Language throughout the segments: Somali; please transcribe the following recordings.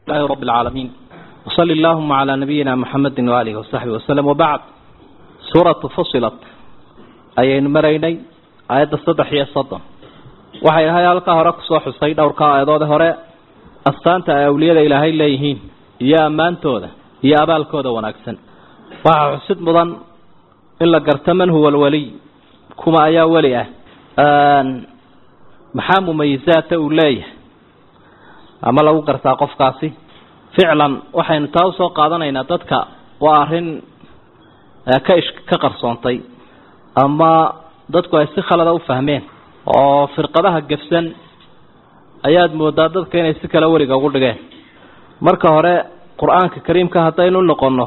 لله رب العالمين وصلى اللهم على نبينا محمد وآله وصحبه وسلم وبعد سورة فصلت أي مريني آيات الصدح هي الصدم waxay ahay halka hore ku soo xusay dhowrka aayadood hore astaanta ay awliyada ilaahay leeyihiin iyo ammaantooda iyo abaalkooda wanaagsan waxaa xusid mudan in la garto man huwa alwaliy kuma ayaa weli ah maxaa mumayisaata uu leeyahay ama lagu gartaa qofkaasi ficlan waxaynu taa usoo qaadanaynaa dadka waa arrin ka ish ka qarsoontay ama dadku ay si khalada u fahmeen oo firqadaha gefsan ayaad moodaa dadka inay si kale weliga ugu dhigeen marka hore qur-aanka kariimka haddaynu noqonno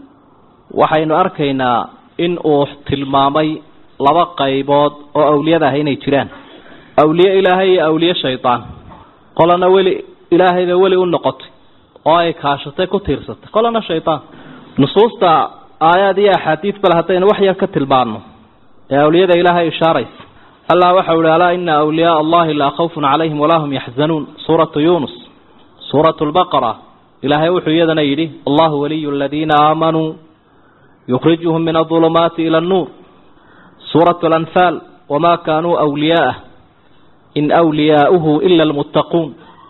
waxaynu arkaynaa in uu tilmaamay laba qaybood oo awliyada ah inay jiraan awliye ilaahay iyo awliye shaydaan qolana weli ilaahayba weli u noqotay oo ay kaashatay ku tiirsatay qolana shaydaan nusuusta aayaad iyo axaadiid bale haddaynu wax yar ka tilmaanno ee awliyada ilaahay ishaaraysa allah waxau ihi alaa ina awliyaaa allahi laa khawfun calayhim walaa hum yaxzanuun suuratu yunus suuratu lbaqara ilaahay wuxuu iyadana yidhi allahu waliyu aladiina aamanuu yukhrijuhum min adulumaati ila annuur suuratu alanfaal wamaa kaanuu awliyaa'ah in wliyaauhu ila almuttaquun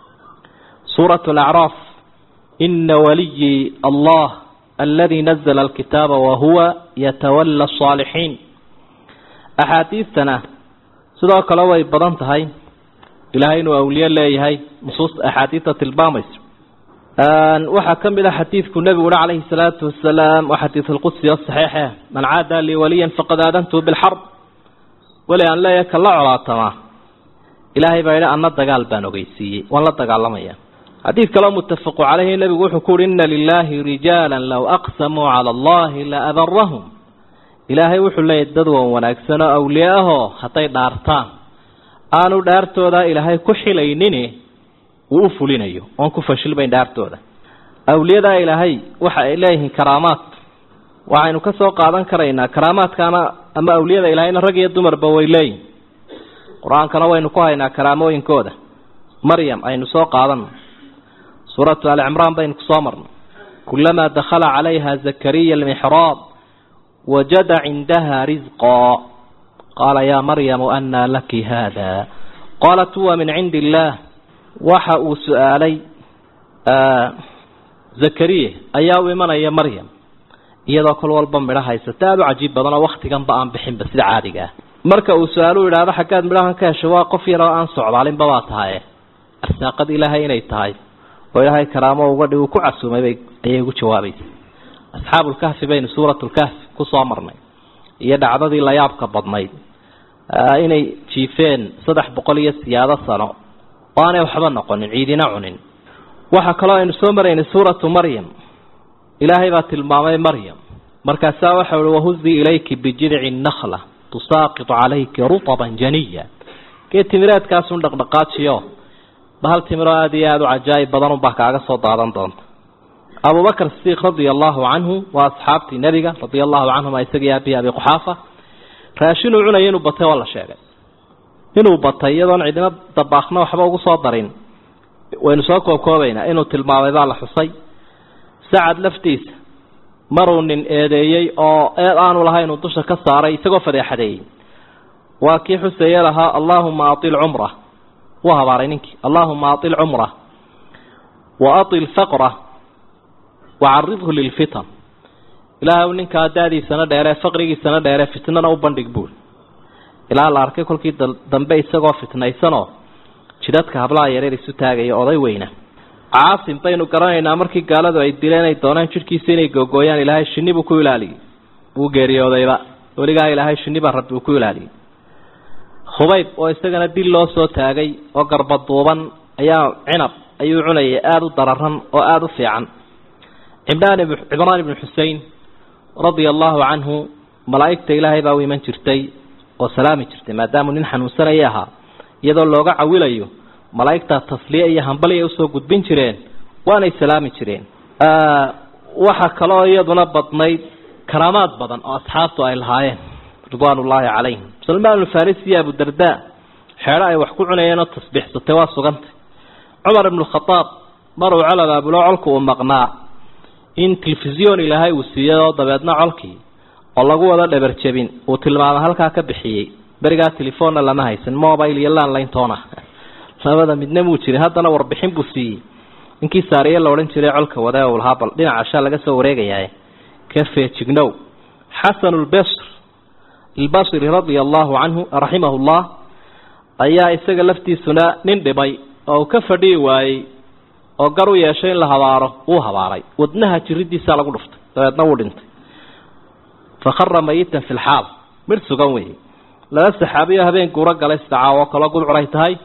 suuratu alacraaf ina waliyii allah aladi nazla alkitaaba wahuwa yatawala asaalixiin axaadiistana sidoo kale way badan tahay ilaahay inuu awliye leeyahay nusuusta axaadiista tilmaamayso waxaa ka mid a xadiidku nebigu uhi calayhi salaatu wasalaam waa xadiid alqudsi o saxiixe man caada lii waliyan faqad aadantuhu bilxarb weli aan leeyahay kala colaatamaa ilaahay baa yidhi anna dagaal baan ogeysiiyey waan la dagaalamaya xadiid kaleo muttafaqu caleyhi nebigu wuxuu ku uhi ina lilaahi rijaala low aqsamuu cala allahi la abarahum ilaahay wuxuu leeyahy dad wan wanaagsan oo awliye ahoo hadday dhaartaan aanu dhaartooda ilaahay ku xilaynini uu u fulinayo oon ku fashilmayn dhaartooda awliyadaa ilaahay waxa ay leeyihiin karaamaad waxaynu ka soo qaadan karaynaa karaamaadkaana ama awliyada ilaahayna rag iyo dumarba way leeyihin qur-aankana waynu ku haynaa karaamooyinkooda maryam aynu soo qaadano suuratu alicimraan baynu kusoo marnay kulamaa dakhala calayha zakariya almixraab wajada cindaha risqaa qaala yaa maryamu annaa laki haada qaalat huwa min cindi illaah waxa uu su-aalay zakariya ayaa u imanaya maryam iyadoo kol walba midho haysata aada u cajiib badan oo waktiganba aan bixinba sida caadiga ah marka uu su-aalu idhaahdo xaggaad midhahan ka heshay waa qof yaroo aan socdaalinba baa tahaye arsaaqad ilaahay inay tahay oo ilaahay karaamo uga dhig uu ku casuumay bay ayay ugu jawaabaysa asxaabulkahfi baynu suuratulkahfi kusoo marnay iyo dhacdadii layaabka badnayd inay jiifeen saddex boqol iyo siyaado sano oo aanay waxba noqonin ciidina cunin waxaa kaloo aynu soo maraynay suuratu maryam ilaahay baa tilmaamay maryam markaasaa waxa uhi wahuzii ilayki bijidci nakla tusaaqitu calayki rutaban janiya geed timireedkaasun dhaqdhaqaajiyo bahal timiroo aada iyo aada u cajaa'ib badan unbaa kaaga soo daadan doonta abubakr sidiiq radia allahu canhu waa asxaabtii nebiga radia allahu canhuma isagii aabihi abi quxaafa raashinuu cunaya inuu batay waa la sheegay inuu batay iyadoon cidina dabaakna waxba ugu soo darin waynu soo koobkoobaynaa inuu tilmaamay baa la xusay sacad laftiisa maruu nin eedeeyey oo eed aanu lahayn uu dusha ka saaray isagoo fadeexadeeyey waa kii xuseeye lahaa allaahuma atil cumra wuu habaaray ninkii allaahuma atil cumra wa atil faqra wacaridhu lilfitan ilaahay ninkaa daadiisana dheeree faqrigiisana dheeree fitnana u bandhig buul ilaa la arkay kolkii dambe isagoo fitnaysanoo jidadka hablaha yareer isu taagaya oday weyna caasim baynu garanaynaa markii gaaladu ay dileen ay dooneen jidhkiisa inay googooyaan ilaahay shinni buu ku ilaaliyey wuu geeriyoodayba weligaa ilaahay shinni baa rabbi uu ku ilaaliyey khubayb oo isagana dil loo soo taagay oo garbaduuban ayaa cinab ayuu cunayay aada u dararan oo aada u fiican cimraan cimraan ibnu xusein radia allahu canhu malaa'igta ilaahay baa u iman jirtay oo salaami jirtay maadaamuu nin xanuunsanaya ahaa iyadoo looga cawilayo malaa'igtaa tasliye iyo hambali ay usoo gudbin jireen waanay salaami jireen waxaa kaloo iyaduna badnayd karaamaad badan oo asxaabtu ay lahaayeen ridwaan ullaahi calayhim salmaan alfarisi iyo abudarda xeedho ay wax ku cunayeen oo tasbiixsatay waa sugantay cumar ibnu khadaab mar uu col abaabulo colku uu maqnaa in telefisyon ilaahay uu siiyey oo dabeedna colkii oo lagu wada dhabarjebin uu tilmaamo halkaa ka bixiyey berigaa telefonna lama haysan mobile iyo landline toona labada midna muu jirin haddana warbixin buu siiyey ninkii saariye la odhan jiray colka wade uu lahaa bal dhinaca shaa laga soo wareegayaa ka feejignow xasan lbasr albasri radia allahu canhu raximahu llah ayaa isaga laftiisuna nin dhibay oo uu ka fadhihi waayey oo gar u yeeshay in la habaaro wuu habaaray wadnaha jiridiisaa lagu dhuftay dabeedna wuu dhintay fakhara mayitan fi lxaal midh sugan weeye laba saxaabiyo habeen guuro galay sidacaa oo kaloo gudcuray tahay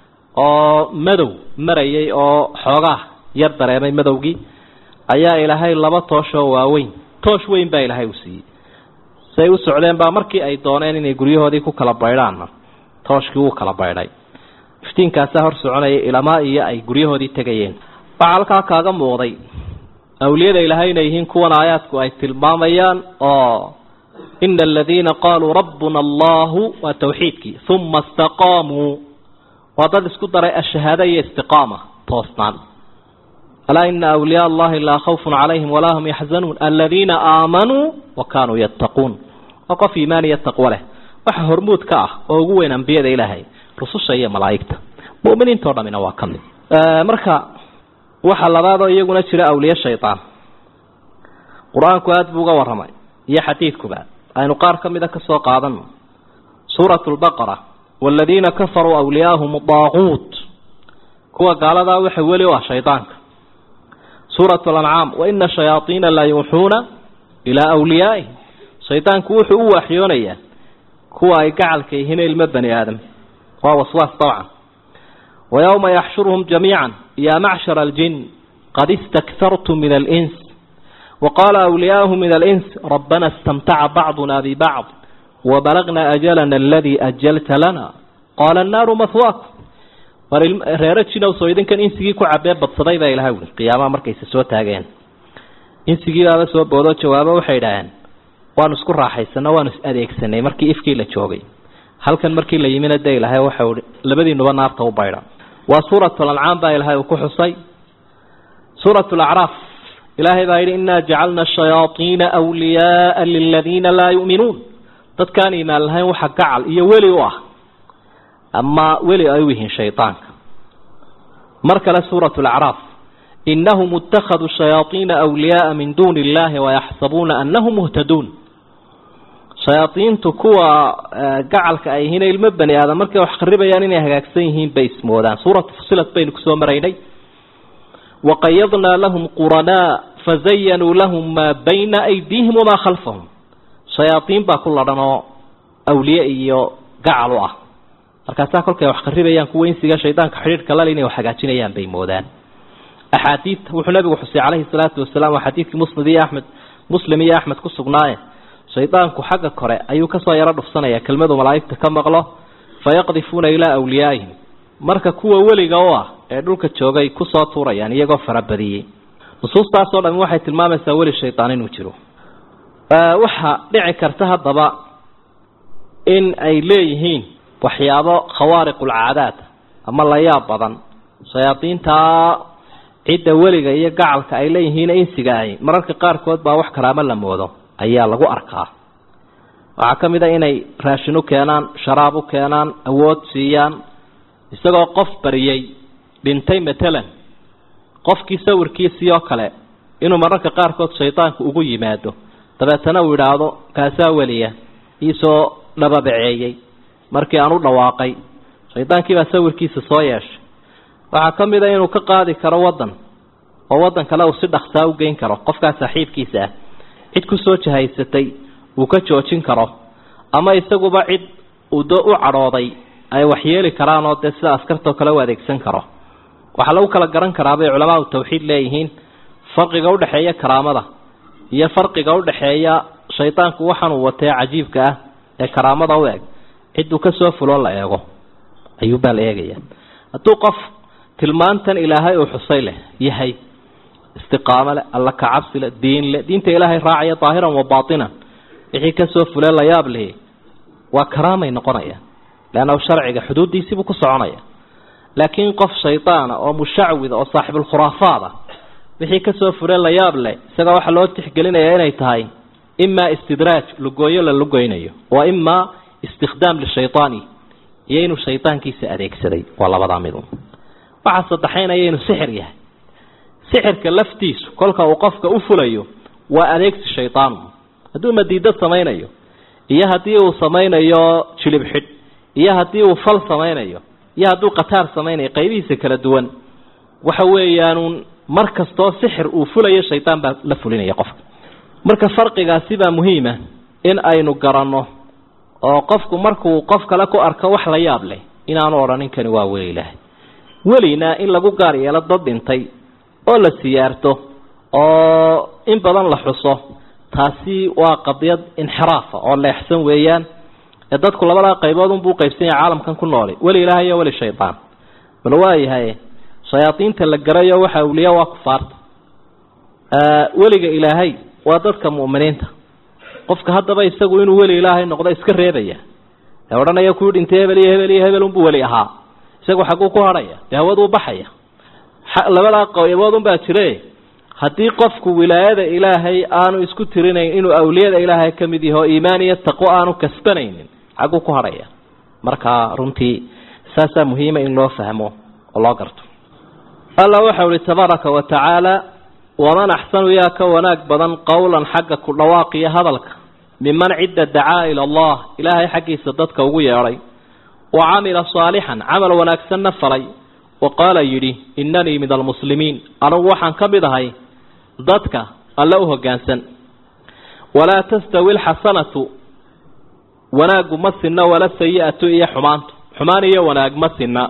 oo madow marayay oo xoogaa yar dareemay madowgii ayaa ilaahay laba tooshoo waaweyn toosh weyn baa ilaahay u siiyey say u socdeen baa markii ay dooneen inay guryahoodii ku kala baydhaanna tooshkii wuu kala baydhay iftiinkaasaa hor soconaya ilamaa iyo ay guryahoodii tegayeen waxaa halkaa kaaga muuqday awliyada ilaahay inay yihiin kuwan aayaadku ay tilmaamayaan oo ina aladiina qaaluu rabbuna allahu waa tawxiidkii uma istaqaamuu waa dad isku daray ashahaada iyo istiqaama toosnaan alaa ina awliyaa allahi laa khawfun calayhim walaa hum yaxzanuun aladiina aamanuu wa kaanuu yattaquun waa qof iimaan iyo taqwo leh waxa hormuud ka ah oo ugu weyn ambiyada ilaahay rususha iyo malaa'igta mu'miniintao dhamina waa ka mid marka waxa labaadoo iyaguna jira awliye shaydaan qur-aanku aada buu uga warramay iyo xadiidkuba aynu qaar ka mida ka soo qaadano suuratu lbaqara waaladiina kafaruu awliyaahum daaquut kuwa gaaladaa waxa weli u ah shaydaanka suuratu alancaam waina shayaaiina la yuuxuuna ilaa wliyaa'ihim shaydaanku wuxuu u waaxyoonayaa kuwa ay gacalka yihiin ilmo bani aadam waa waswaas dabcan ويوم يحشرهم جميعا يا معشر الجن قد استكثرتم من الإنس وقال أولياؤهم من الإنس ربنا استمتع بعضنا ببعض وبلغنا أجلنا الذي أجلت لنا قال النار مثواكم reerajina soo idinkan insigii ku cabee badsaday baa ilahay ui qiyaamaha markayse soo taageen insigiibaaba soo boodoo jawaabo waxay idhaaheen waanu isku raaxaysano waanu is adeegsanay markii ifkii la joogay halkan markii la yimina de ilaahay waxau i labadiinuba naarta u baydha waa suuratu lancaam baa ilaahay uu ku xusay suuratu lacraaf ilaahay baa yidhi inaa jacalna shayaaiina wliyaaa liladiina laa yu'minuun dadkaan iimaan lahayn waxa gacal iyo weli u ah ama weli ay u yihiin shaydaanka mar kale suuratu lacraaf inahum ittakhaduu shayaaiina wliyaaa min duuni illahi wayaxsabuuna anahum muhtaduun shayaaiintu kuwa gacalka ay yihiin ilmo bani aadam markay wax kharibayaan inay hagaagsan yihiin bay ismoodaan suuratu fusilat baynu kusoo maraynay waqayadnaa lahum quranaa fazayanuu lahum maa bayna aydiihim wamaa khalfahum shayaaiin baa ku ladhan oo awliye iyo gacal u ah markaasaa kolkay wax kharibayaan kuwa insiga shaydaanka xidhiidhka lal inay wax hagaajinayaan bay moodaan axaadiid wuxuu nabigu xusay calayhi salaatu wasalaam waa xadiidkii musnad iyo axmed muslim iyo axmed ku sugnaaye shaydaanku xagga kore ayuu kasoo yaro dhufsanaya kelmadu malaa'igta ka maqlo fayaqdifuuna ilaa awliyaa'ihim marka kuwa weliga u ah ee dhulka joogay kusoo tuurayaan iyagoo farabadiyey nusuustaasoo dhami waxay tilmaamaysaa weli shaydaan inuu jiro waxaa dhici karta haddaba in ay leeyihiin waxyaabo khawaariqulcaadaad ama la yaab badan shayaadiintaa cidda weliga iyo gacalka ay leeyihiin insiga ahi mararka qaarkood baa wax karaamo la moodo ayaa lagu arkaa waxaa ka mid a inay raashin u keenaan sharaab u keenaan awood siiyaan isagoo qof bariyey dhintay matalan qofkii sawirkiisii oo kale inuu mararka qaarkood shaydaanku ugu yimaado dabeetana uu idhaahdo kaasaa weliya iisoo dhababaceeyey markii aan u dhawaaqay shaydaankiibaa sawirkiisa soo yeeshay waxaa ka mid a inuu ka qaadi karo waddan oo waddan kale uu si dhaksaa u geyn karo qofkaa saaxiibkiisa ah cid kusoo jahaysatay uu ka joojin karo ama isaguba cid uu do u cadhooday ay waxyeeli karaan oo dee sida askartoo kale u adeegsan karo waxaa lagu kala garan karaa bay culamaadu tawxiid leeyihiin farqiga udhexeeya karaamada iyo farqiga udhexeeya shaydaanku waxaanuu watee cajiibka ah ee karaamada u eg cidduu kasoo fuloo la eego ayuubaa la eegaya hadduu qof tilmaantan ilaahay uu xusay leh yahay istiqaamo leh alla kacabsi leh diin leh diinta ilaahay raacaya daahiran wa baatinan wixii kasoo fulee la yaab lihi waa karaamay noqonaya leanna sharciga xuduuddiisiibuu ku soconaya laakiin qof shaydaana oo mushacwida oo saaxibulkhuraafaada wixii kasoo fure la yaab leh isaga waxaa loo tixgelinayaa inay tahay imaa istidraaj lugooyo la lugoynayo wa imaa istikhdaam lishaydaani iyo inuu shaydaankiisa adeegsaday waa labadaa midun waxaa saddexaynaya inuu sixir yahay sixirka laftiisu kolka uu qofka u fulayo waa adeegsi shaydaanu hadduu madiidad samaynayo iyo haddii uu samaynayo jilib xidh iyo haddii uu fal samaynayo iyo hadduu qataar samaynayo qaybihiisa kala duwan waxa weeyaanuun mar kastoo sixir uu fulayo shaydaan baa la fulinaya qofka marka farqigaasi baa muhiima in aynu garanno oo qofku markuu qof kale ku arko wax la yaab leh inaanu odhanin kani waa weli ilaahay welina in lagu gaar yeelo dad dhintay oo la siyaarto oo in badan la xuso taasi waa qadiyad inxiraafa oo leexsan weeyaan ee dadku labadaa qaybood unbuu qaybsan yahay caalamkan ku nooli weli ilaahay iyo weli shaydaan bal waayahay shayaadiinta la garayo waxa awliya waa kufaarta weliga ilaahay waa dadka mu'miniinta qofka haddaba isagu inuu weli ilaahay noqdo iska reebaya ee odhanaya kuwii dhintay hebel iyo hebel iyo hebel unbuu weli ahaa isagu xagguu ku hadhaya dee hawaduu baxaya labadaa qaybood unbaa jire haddii qofku wilaayada ilaahay aanu isku tirinayn inuu awliyada ilaahay ka mid yaho iimaan iyo taqwo aanu kasbanaynin xagguu ku hadhaya marka runtii saasaa muhiima in loo fahmo oo loo garto alla waxau ihi tabaaraka wa tacaala waman axsanu yaa ka wanaag badan qowlan xagga ku dhawaaqiyo hadalka miman cidda dacaa ila allah ilaahay xaggiisa dadka ugu yeedhay wa camila saalixan camal wanaagsanna falay wa qaala yidhi innanii min almuslimiin anugu waxaan ka mid ahay dadka alle u hoggaansan walaa tastawi alxasanatu wanaaggu ma sinna wala sayi-atu iyo xumaantu xumaan iyo wanaag ma sinna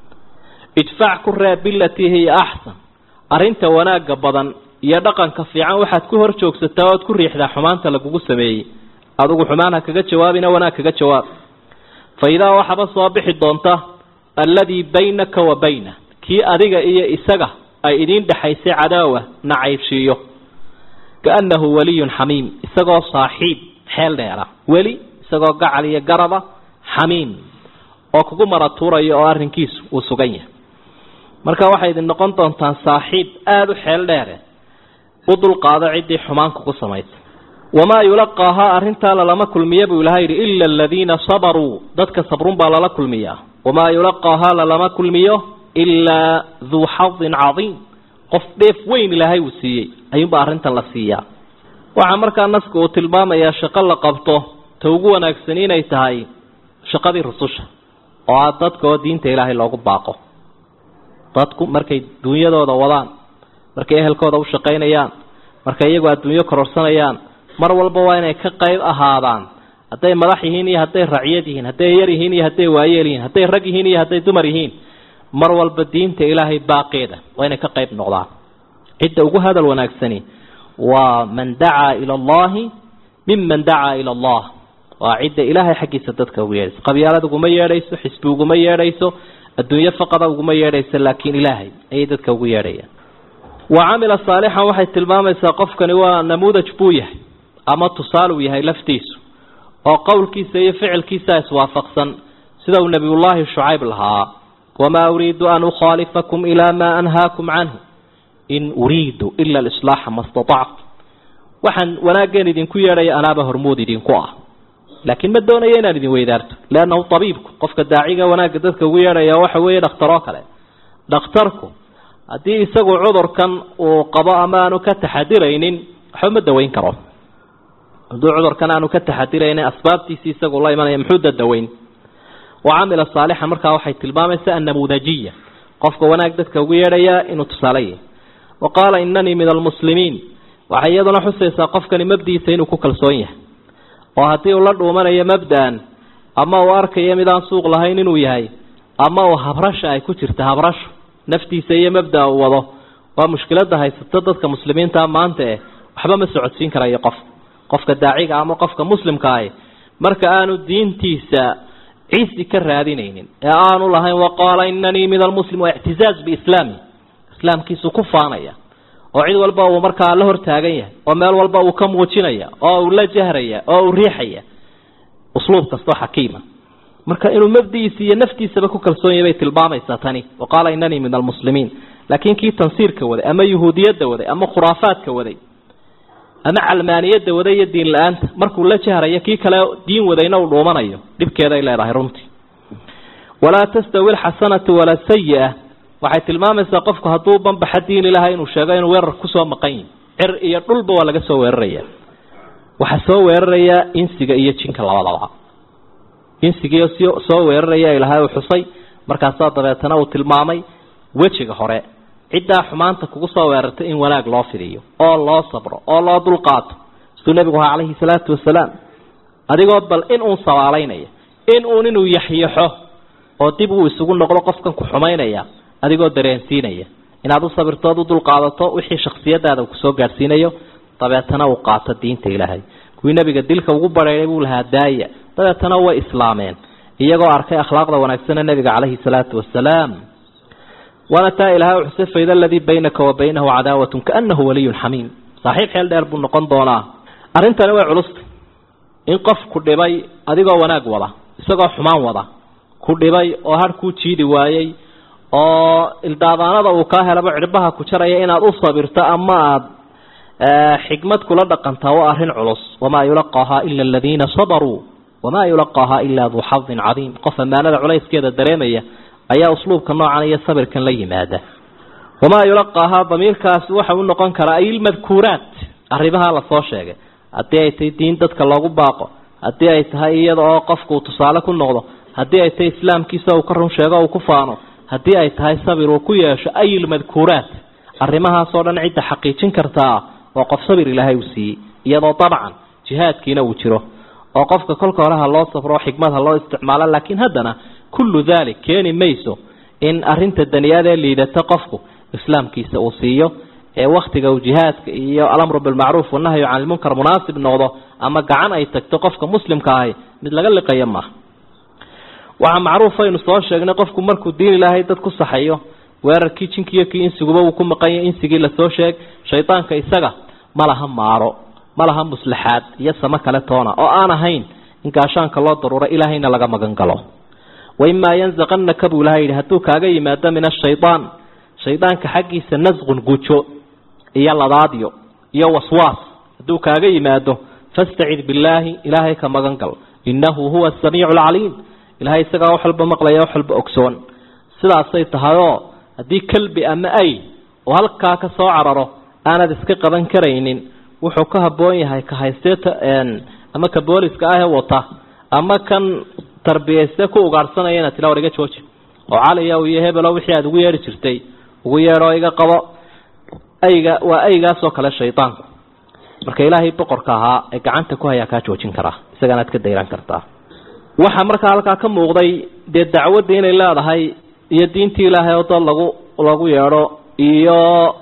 idfac ku reeb bilatii hiya axsan arrinta wanaagga badan iyo dhaqanka fiican waxaad ku hor joogsataa ood ku riixdaa xumaanta lagugu sameeyey adigu xumaan ha kaga jawaabina wanaag kaga jawaab fa idaa waxaba soo bixi doonta alladii baynaka wa bayna kii adiga iyo isaga ay idiin dhexaysay cadaawa nacaybshiiyo kaannahu waliyun xamiim isagoo saaxiib xeel dheera weli isagoo gacal iyo garaba xamiim oo kugu maratuuraya oo arrinkiisu uu sugan yahay marka waxay idin noqon doontaan saaxiib aada u xeel dheere u dulqaado ciddii xumaan kugu samaysay wamaa yulaqaahaa arrintaa lalama kulmiya buu ilaha yidhi ila aladiina sabaruu dadka sabrun baa lala kulmiyaa wamaa yulaqaahaa lalama kulmiyo ilaa duu xadin cadiim qof dheef weyn ilaahay uu siiyey ayuunbaa arrintan la siiyaa waxaa markaa naska uu tilmaamayaa shaqo la qabto ta ugu wanaagsani inay tahay shaqadii rususha oo ah dadka oo diinta ilaahay loogu baaqo dadku markay duunyadooda wadaan markay ehelkooda u shaqaynayaan markay iyagu adduunyo kororsanayaan mar walba waa inay ka qayb ahaadaan hadday madax yihiin iyo hadday racyad yihiin hadday yar yihiin iyo hadday waayeel yihiin hadday rag yihiin iyo hadday dumar yihiin mar walba diinta ilaahay baaqeeda waa inay ka qayb noqdaan cidda ugu hadal wanaagsani waa man dacaa ila allahi miman dacaa ila allah waa cidda ilaahay xaggiisa dadka ugu yeedhayso qabyaalad uguma yeedhayso xisbi uguma yeedhayso adduunyo faqada uguma yeedhayso laakiin ilaahay ayay dadka ugu yeedhayaan wa camila saalixan waxay tilmaamaysaa qofkani waa namuudaj buu yahay ama tusaaluu yahay laftiisu oo qowlkiisa iyo ficilkiisa iswaafaqsan sida uu nebiyullaahi shucayb lahaa wamaa uriidu an ukhaalifakum ilaa maa anhaakum canhu in uriidu ila alislaaxa ma statactu waxaan wanaageen idinku yeedhaya anaaba hormood idinku ah laakiin ma doonayo inaan idin weydaarto leannahu tabiibku qofka daaciga wanaagga dadka ugu yeedhaya waxa weeye dhakhtaroo kale dhakhtarku haddii isagu cudurkan uu qabo ama aanu ka taxadiraynin waxba ma daweyn karo hadduu cudurkan aanu ka taxadiraynin asbaabtiisii isagu la imanaya muxuu dadaweyn wa camila saalixan markaa waxay tilmaamaysaa annamuudajiya qofka wanaag dadka ugu yeedhayaa inuu tusaale yahay wa qaala inanii min almuslimiin waxay iyaduna xusaysaa qofkani mabdiisa inuu ku kalsoon yahay oo haddii uu la dhuumanayo mabda'an ama uu arkayo midaan suuq lahayn inuu yahay ama uu habrasha ay ku jirta habrasho naftiisa iyo mabda'a uu wado waa mushkiladda haysato dadka muslimiintaa maanta eh waxba ma socodsiin karayo qof qofka daaciga ama qofka muslimka ahi marka aanu diintiisa ciisi ka raadinaynin ee aanu lahayn waqaala inanii min almuslim waa ictizaaz biislaami islaamkiisu ku faanaya oo cid walba uu markaa la hortaagan yahay oo meel walba uu ka muujinaya oo uu la jahraya oo uu riixaya usluub kastoo xakiima marka inuu mabdigiisa iyo naftiisaba ku kalsoon yahay bay tilmaamaysaa tani wa qaala inanii min almuslimiin laakiin kii tansiirka waday ama yuhuudiyadda waday ama khuraafaadka waday ama calmaaniyadda waday iyo diin la-aanta markuu la jahrayo kii kale diin wadayna uu dhuumanayo dhibkeeday leedahay runtii walaa tastawi alxasanatu walaa sayi-a waxay tilmaamaysaa qofku hadduu banbaxa diin ilahay inuu sheego inuu weerar kusoo maqan yihi cir iyo dhulba waa laga soo weeraraya waxaa soo weerarayaa insiga iyo jinka labadaba insigiio s soo weeraraya ilahay uu xusay markaasaa dabeetana uu tilmaamay wejiga hore ciddaa xumaanta kugu soo weerartay in wanaag loo fidiyo oo loo sabro oo loo dulqaato siduu nebigu ahaa calayhi salaatu wasalaam adigoo bal in uun sabaalaynaya in uun inuu yaxyaxo oo dib uu isugu noqdo qofkan ku xumaynaya adigoo dareensiinaya inaad u sabirtood u dulqaadato wixii shaksiyadaada uu kusoo gaadhsiinayo dabeetana uu qaato diinta ilaahay kuwii nebiga dilka ugu badheeray buu lahaa daaya dabeetana way islaameen iyagoo arkay akhlaaqda wanaagsane nebiga calayhi salaatu wasalaam waana taa ilahay xuse faida aladii baynaka wa baynahu cadaawatun kaanahu waliyun xamiim saaxiib xeel dheer buu noqon doonaa arrintani way culustay in qof ku dhibay adigoo wanaag wada isagoo xumaan wada ku dhibay oo har kuu jiidi waayey oo ildaadaanada uu kaa helaba cirbaha ku jaraya inaad u sabirto ama aada xikmad kula dhaqantaa waa arrin culus wamaa yulaqaahaa ila aladiina sabaruu wamaa yulaqaahaa ilaa duu xadin cadiim qof ammaanada culayskeeda dareemaya ayaa usluubka noocan iyo sabirkan la yimaada wamaa yulaqaahaa damiirkaasi waxa u noqon karaa ay ilmadkuuraat arrimaha lasoo sheegay haddii ay tahay diin dadka loogu baaqo haddii ay tahay iyada oo qofku uu tusaale ku noqdo haddii ay tahay islaamkiisa uu ka run sheego uu ku faano haddii ay tahay sabir uu ku yeesho ay ilmadkuuraat arrimahaasoo dhan cidda xaqiijin kartaa waa qof sabir ilaahay uu siiyey iyadoo dabcan jihaadkiina uu jiro oo qofka kolka hore ha loo safro xikmad ha loo isticmaalo laakiin haddana kullu dalik keeni mayso in arinta daniyaadee liidata qofku islaamkiisa uu siiyo ee waktiga uu jihaadka iyo alamru bilmacruuf wanahyu can ilmunkar munaasib noqdo ama gacan ay tagto qofka muslimka ahi mid laga liqayo maaha waxaa macruuf aynu soo sheegnay qofku markuu diin ilaahay dad ku saxayo weerarkii jinkiiyo kii insiguba uu ku maqanya insigii lasoo sheeg shaydaanka isaga ma laha maaro ma laha muslaxaad iyo samo kale toona oo aan ahayn in gaashaanka loo daruuro ilaahayna laga magan galo waimaa yanzaqanaka buu ilahay yidhi hadduu kaaga yimaado min ashayaan shaydaanka xaggiisa nasqun gujo iyo ladaadyo iyo waswaas hadduu kaaga yimaado fastacid billaahi ilaahay ka magan gal innahu huwa asamiicu alcaliim ilahay isagaa wax walba maqlaya wax walba ogsoon sidaasay tahayoo haddii kalbi ama ay oo halkaa ka soo cararo aanad iska qaban karaynin wuxuu ka habboon yahay ka haysteeta ama ka booliska ahee wata ama kan tarbiyayste ku ugaadhsanaya inaad tila war iga jooji oo caliya iyo hebelo wixii aada ugu yeedhi jirtay ugu yeedhoo iga qabo ayga waa aygaasoo kale shaydaanku marka ilaahay boqorka ahaa ee gacanta ku hayaa kaa joojin karaa isagaanaad ka dayran kartaa waxaa markaa halkaa ka muuqday dee dacwaddii inay leedahay iyo diintii ilaahay oo dad lagu lagu yeedho iyo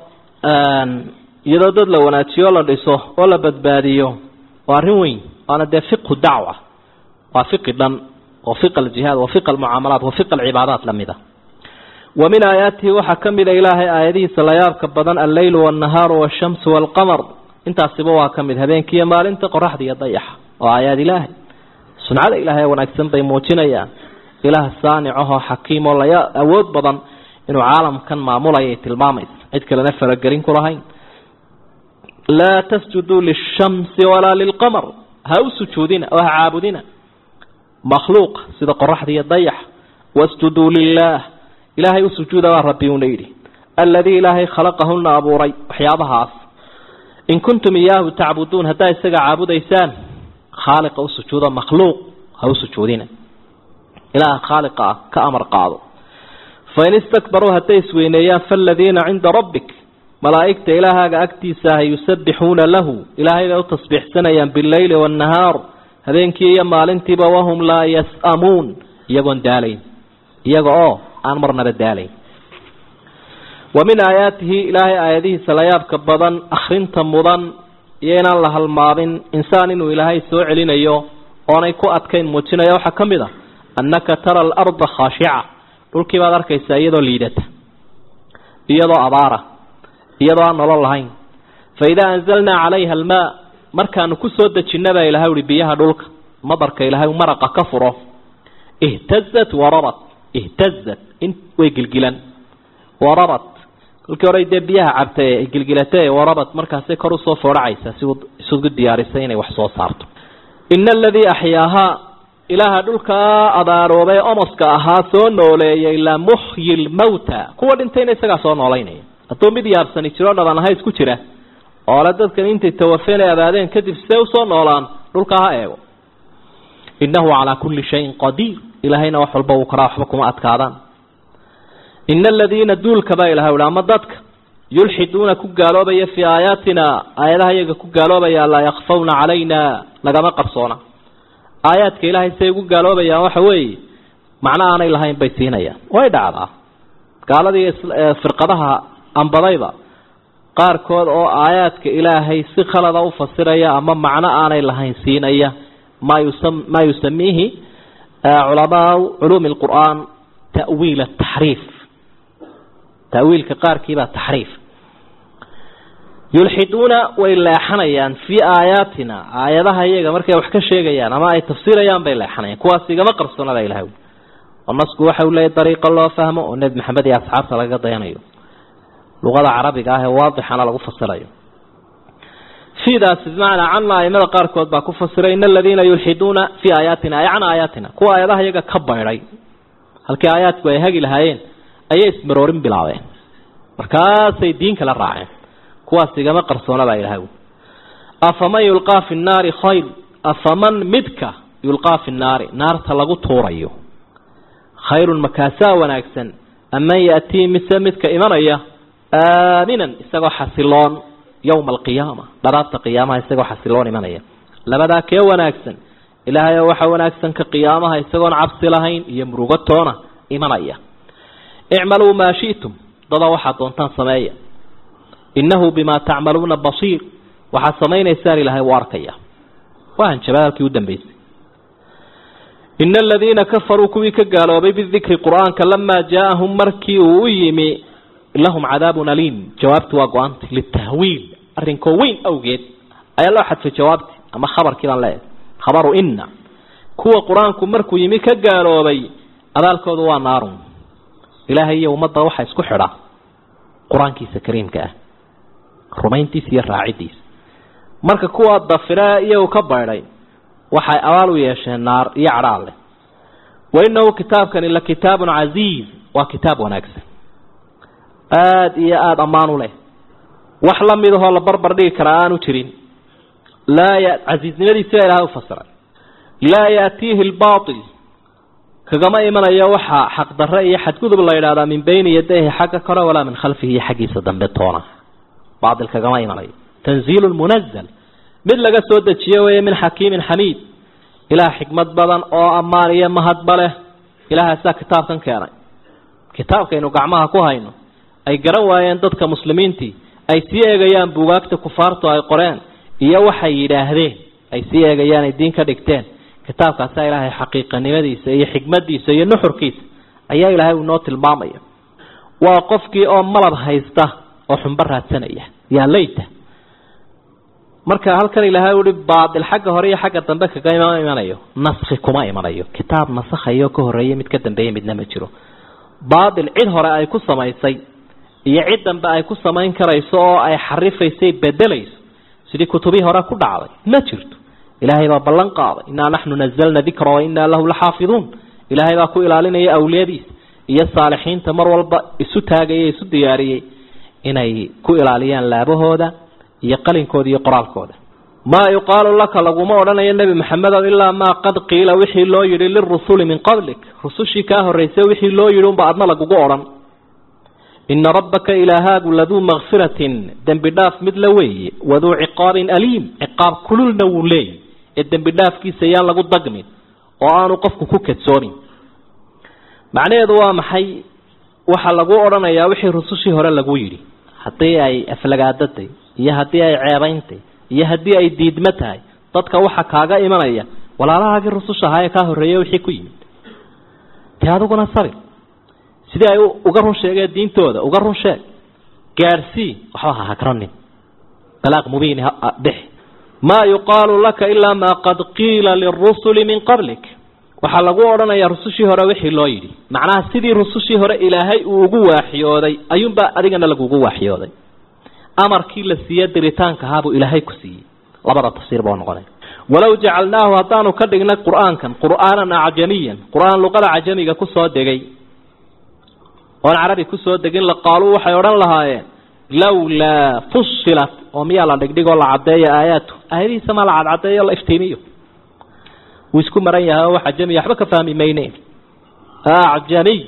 iyadoo dad la wanaajiyo la dhiso oo la badbaadiyo waa arrin weyn waana dee fiqhu dacwa waa fiqi dhan oo fiq aljihaad wa fiq almucaamalaat wa fiq alcibaadaat lamid a wa min aayaatihi waxaa ka mid a ilaahay aayadihiisa layaabka badan alleylu waalnahaaru waashamsu waalqamar intaasiba waa ka mid habeenkiiyo maalinta qoraxda iyo dayaxa oo aayaad ilaahay suncada ilaahay wanaagsan bay muujinayaan ilaah saanicahoo xakiim oo laya awood badan inuu caalamkan maamulayay tilmaamaysa cid kalena faragelin ku lahayn laa tasjuduu lishamsi walaa lilqamar ha u sujuudina oo ha caabudina makhluuqa sida qoraxda iyo dayax wasjuduu lilaah ilaahay u sujuuda baa rabbi uuna yidhi alladii ilaahay khalaqahuna abuuray waxyaabahaas in kuntum iyaahu tacbuduun haddaa isaga caabudaysaan khaaliqa u sujuudo makhluuq ha u sujuudina ilaaha khaaliqa ah ka amar qaado fain istakbaruu hadday isweyneeyaan faaladiina cinda rabbik malaa'igta ilaahaaga agtiisa ah yusabbixuuna lahu ilaahay bay u tasbiixsanayaan bileyli waannahaar habeenkii iyo maalintiiba wahum laa yas'amuun iyagoon daalayn iyaga oo aan marnaba daalayn wa min aayaatihi ilaahay aayadihiisa layaabka badan akhrinta mudan iyo inaan la halmaabin insaan inuu ilaahay soo celinayo oonay ku adkayn muujinaya waxaa ka mid a annaka tara alarda khaashica dhulkii baad arkaysaa iyadoo liidata iyadoo abaara iyadoo aan nolol lahayn fa idaa anzalnaa calayha almaa markaanu ku soo dejinna baa ilahay uhi biyaha dhulka madarka ilaahay maraqa ka furo ihtazat warabat ihtazat in way gilgilan warabat kolkii hore dee biyaha cabtay ay gilgilatay warabat markaasay kor usoo foodhacaysaa si isugu diyaarisay inay wax soo saarto ina aladii axyaahaa ilaaha dhulkaa abaaroobay omoska ahaa soo nooleeyay la muxyi lmawta kuwa dhintayna isagaa soo noolaynaya hadduu mid yaabsani jiro dhaban ahays ku jira oole dadkan intay tawafeen ay abaadeen kadib see usoo noolaan dhulkaa ha eego innahu calaa kulli shayin qadiir ilaahayna wax walba uu karaa waxba kuma adkaadaan ina aladiina duulka baa ilahay uhi ama dadka yulxiduuna ku gaaloobaya fii aayaatina aayadaha iyaga ku gaaloobaya laa yakfawna calayna nagama qarsoona aayaadka ilaahay say ugu gaaloobayaan waxa weeye macno aanay lahayn bay siinayaan way dhacdaa gaaladii firqadaha ambadayba qaarkood oo aayaadka ilaahay si khalada u fasiraya ama macno aanay lahayn siinaya ma yusa maa yusamiihi culamaau culuumi lqur'aan ta'wiil ataxriif tawiilka qaarkiibaa taxriif yulxiduuna way leexanayaan fii aayaatina aayadaha iyaga markay wax ka sheegayaan ama ay tafsiirayaan bay leexanayaan kuwaas igama qarsoonada ilahay oo nasku waxa uu leeyahy dariiqo loo fahmo oo nebi maxamed iyo asxaabta lagaga dayanayo luqada carabiga ah ee waadixana lagu fasirayo fiidaasi bimacnaa canna aimada qaarkood baa ku fasiray ina aladiina yulxiduuna fii aayaatina ay can aayaatina kuwa aayadaha iyaga ka baydhay halkii aayaadku ay hagi lahaayeen ayay ismaroorin bilaabeen markaasay diin kala raaceen kuwaas igama qarsoona baa ilahay afaman yulqaa fi nnaari khayr afaman midka yulqaa fi nnaari naarta lagu tuurayo khayrun makaasaa wanaagsan aman yaatii mise midka imanaya aaminan isagoo xasiloon yowma alqiyaama dharaabta qiyaamaha isagoo xasiloon imanaya labadaa kee wanaagsan ilaahay waxa wanaagsan ka qiyaamaha isagoon cabsi lahayn iyo murugo toona imanaya icmaluu maa shi'tum dada waxaad doontaan sameeya innahu bimaa tacmaluuna basiir waxaad samaynaysaan ilaahay u arkaya waa hanjabad halkii u dambeysay ina aladiina kafaruu kuwii ka gaaloobay bidikri qur-aanka lamaa jaaahum markii uu u yimi lahum cadaabun aliim jawaabti waa go-aanta litahwiil arrinkoo weyn awgeed ayaa loo xadfay jawaabti ama khabarkii baan leeyahay khabaru ina kuwa qur-aanku markuu yimi ka gaaloobay abaalkoodu waa naarun ilaahay iyo ummadda waxaa isku xidha qur-aankiisa kariimka ah rumayntiisa iyo raacidiisa marka kuwa dafire iyagu ka baydhay waxay abaal u yeesheen naar iyo cadhaal leh wa inahu kitaabkani la kitaabun casiiz waa kitaab wanaagsan aada iyo aada ammaan u leh wax la mid ahoo la barbar dhigi karaa aanu jirin laa ya casiiznimadiisi baa ilahay ufasiray laa yaatiihi lbail kagama imanayo waxaa xaqdarre iyo xadgudub la yidhahdaa min bayni yadayhi xagga kore walaa min khalfihi iyo xaggiisa dambe toona baail kagama imanayo tanziilu munazal mid laga soo dejiyo weeye min xakiimin xamiid ilaah xikmad badan oo ammaan iyo mahadba leh ilaahaasaa kitaabkan keenay kitaabkaynu gacmaha ku hayno ay garan waayeen dadka muslimiintii ay sii eegayaan buugaagta kufaartu ay qoreen iyo waxay yidhaahdeen ay sii eegayaan ay diin ka dhigteen kitaabkaasaa ilaahay xaqiiqanimadiisa iyo xikmadiisa iyo nuxurkiisa ayaa ilaahay uu noo tilmaamaya waa qofkii oo malab haysta oo xunbo raadsanaya yaa layta marka halkan ilaahay uhi baatil xagga hore iyo xagga dambe kagama imanayo naski kuma imanayo kitaab nasakhayo ka horeeya mid ka dambeeya midna ma jiro baatil cid hore ay ku samaysay iyo cid dambe ay ku samayn karayso oo ay xarifaysay bedelayso sidii kutubihii hore ku dhacday ma jirto ilaahay baa ballan qaaday innaa naxnu nazalna dikra wa innaa lahu laxaafiduun ilaahay baa ku ilaalinaya awliyadiisa iyo saalixiinta mar walba isu taagaya isu diyaariyey inay ku ilaaliyaan laabahooda iyo qalinkooda iyo qoraalkooda maa yuqaalu laka laguma odhanayo nebi maxamedow ilaa maa qad qiila wixii loo yidhi lirusuli min qablik rusushii kaa horraysay wixii loo yidhi unba adna lagugu odhan ina rabbaka ilaahaagu laduu makfiratin dembi dhaaf mid la weeye waduu ciqaabin aliim ciqaab kululna wuu leeyahy ee dembi dhaafkiisa yaan lagu dagmin oo aanu qofku ku kadsoomin macnaheedu waa maxay waxaa lagu odhanayaa wixii rusushii hore lagu yidhi haddii ay aflagaadatay iyo haddii ay ceebeyntay iyo haddii ay diidmo tahay dadka waxa kaaga imanaya walaalahaagii rususha ahaa ee kaa horreeya wixii ku yimid dee adiguna sabir sidii ay uga run sheegeen diintooda uga run sheeg gaadhsii waxba ha hagranin balaaq mubiin bix maa yuqaalu laka ilaa maa qad qiila lirusuli min qablik waxaa lagu odhanayaa rusushii hore wixii loo yidhi macnaha sidii rusushii hore ilaahay uu ugu waaxyooday ayuunbaa adigana lagugu waaxyooday amarkii la siiye diritaanka ahaabuu ilaahay ku siiyey labada tafsiir baa noqonay walow jacalnaahu haddaanu ka dhignay qur'aankan qur'aanan acjamiyan qur'aan luqada cajamiga kusoo degay oon carabi kusoo degin laqaaluu waxay odhan lahaayeen lawlaa fusilat oo miyaa la dhigdhigoo la caddeeyo aayaatu aayadihiisa maa la cadcadeeyo la iftiimiyo wuu isku maran yahay oo wax cajamiya waxba ka fahmi mayne acjamiy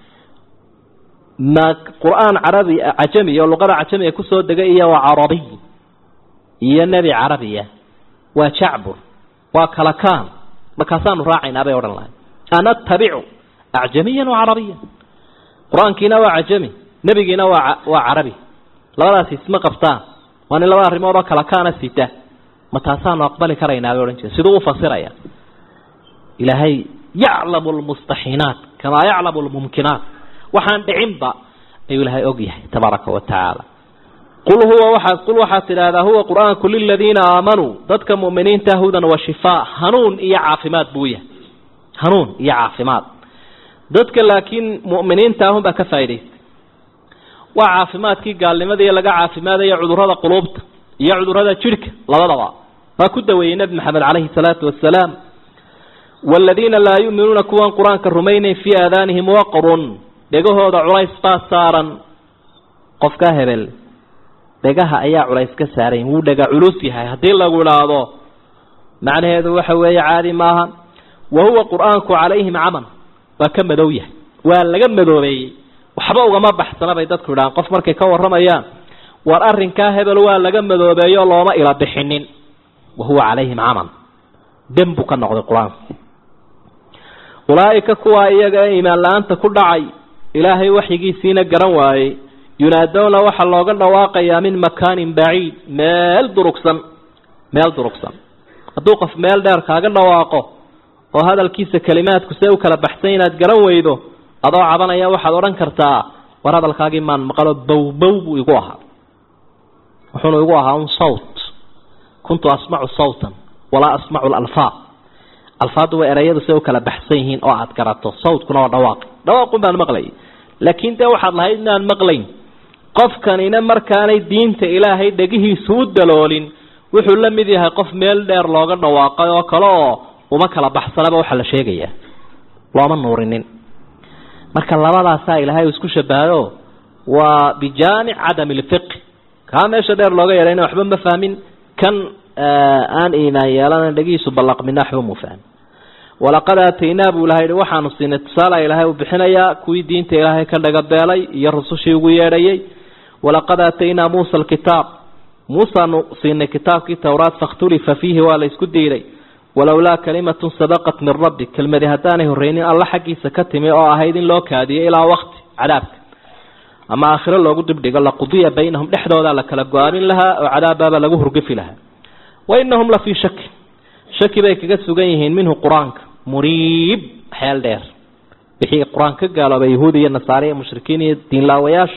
ma qur-aan carabi cajami oo luqada cajamiga kusoo degay iyo waa carabiy iyo nebi carabiya waa jacbur waa kalakaan markaasaanu raacaynaa bay odhan lahay anatabicu acjamiyan wa carabiyan qur-aankiina waa cajami nebigiina waa waa carabi labadaasi isma qabtaan waa nin laba arrimood oo kalakaana sita ma taasaanu aqbali karaynaa bay odhan jire siduu u fasiraya ilaahay yaclamu lmustaxiinaat kamaa yaclamu lmumkinaat waxaan dhicinba ayuu ilaahay og yahay tabaaraka wa tacaala qul huwa waxaad qul waxaad tidhaahdaa huwa qur-aanku liladiina aamanuu dadka mu'miniinta hudan wa shifaa hanuun iyo caafimaad buu yahay hanuun iyo caafimaad dadka laakiin mu'miniinta ahun baa ka faa'idaystay waa caafimaadkii gaalnimadii laga caafimaadaya cudurrada quluubta iyo cudurrada jidhka labadaba waa ku daweeyey nebi maxamed calayhi salaatu wasalaam waaladiina laa yu'minuuna kuwan qur-aanka rumaynayn fii aadaanihim waqrun dhegahooda culays baa saaran qofkaa hebel dhegaha ayaa culays ka saarayn wuu dhega culus yahay haddii lagu idhaahdo macnaheedu waxa weeye caadi maaha wa huwa qur-aanku calayhim caman waa ka madow yahay waa laga madoobeeyey waxba ugama baxsana bay dadku idhahaan qof markay ka warramayaan war arrinkaa hebel waa laga madoobeeyo looma ila bixinin wa huwa calayhim caman dem buu ka noqday qur-aanku ulaa'ika kuwaa iyaga ee iimaan la-aanta ku dhacay ilaahay waxyigiisiina garan waayey yunaadowna waxaa looga dhawaaqayaa min makaanin baciid meel durugsan meel durugsan hadduu qof meel dheer kaaga dhawaaqo oo hadalkiisa kelimaadku see u kala baxsan inaad garan weydo adoo cabanaya waxaad odhan kartaa war hadalkaagii maan maqalo bowbow buu igu ahaa wuxuuna igu ahaa un sawt kuntu asmacu sawtan walaa asmacu lalfaad alfaaddu waa erayadu say u kala baxsan yihiin oo aad garato sawtkuna waa dhawaaqi dhawaaqun baan maqlayay laakiin dee waxaad lahayd inaan maqlayn qofkanina markaanay diinta ilaahay dhegihiisu u daloolin wuxuu la mid yahay qof meel dheer looga dhawaaqay oo kale oo uma kala baxsanaba waxaa la sheegayaa looma nuurinin marka labadaasaa ilaahay isku shabahayo waa bijaanic cadami lfiqi kaa meesha dheer looga yeehayna waxba ma fahmin kan aan iimaan yeelana dhegihiisu ballaqmina waxba mu fahmin walaqad aataynaa buu ilahay hi waxaanu siinay tusaala ilaahay uu bixinayaa kuwii diinta ilaahay ka dhagabeelay iyo rusushii ugu yeedhayay walaqad aataynaa muusa alkitaab muusaanu siinay kitaabkii towraat fakhtulifa fiihi waa la isku diiday walowlaa kalimatun sabaqat min rabbi kelmadi haddaanay horreynin alla xaggiisa ka timi oo ahayd in loo kaadiyo ilaa waqti cadaabka ama aakhiro loogu dibdhigo laqudiya baynahum dhexdoodaa la kala go-aamin lahaa oo cadaabbaaba lagu hurgafi lahaa wa inahum la fii shaki shaki bay kaga sugan yihiin minhu qur-aanka muriib xeel dheer wixii qur-aan ka gaaloobay yahuudi iyo nasaare iyo mushrikiin iyo diinlaawayaasha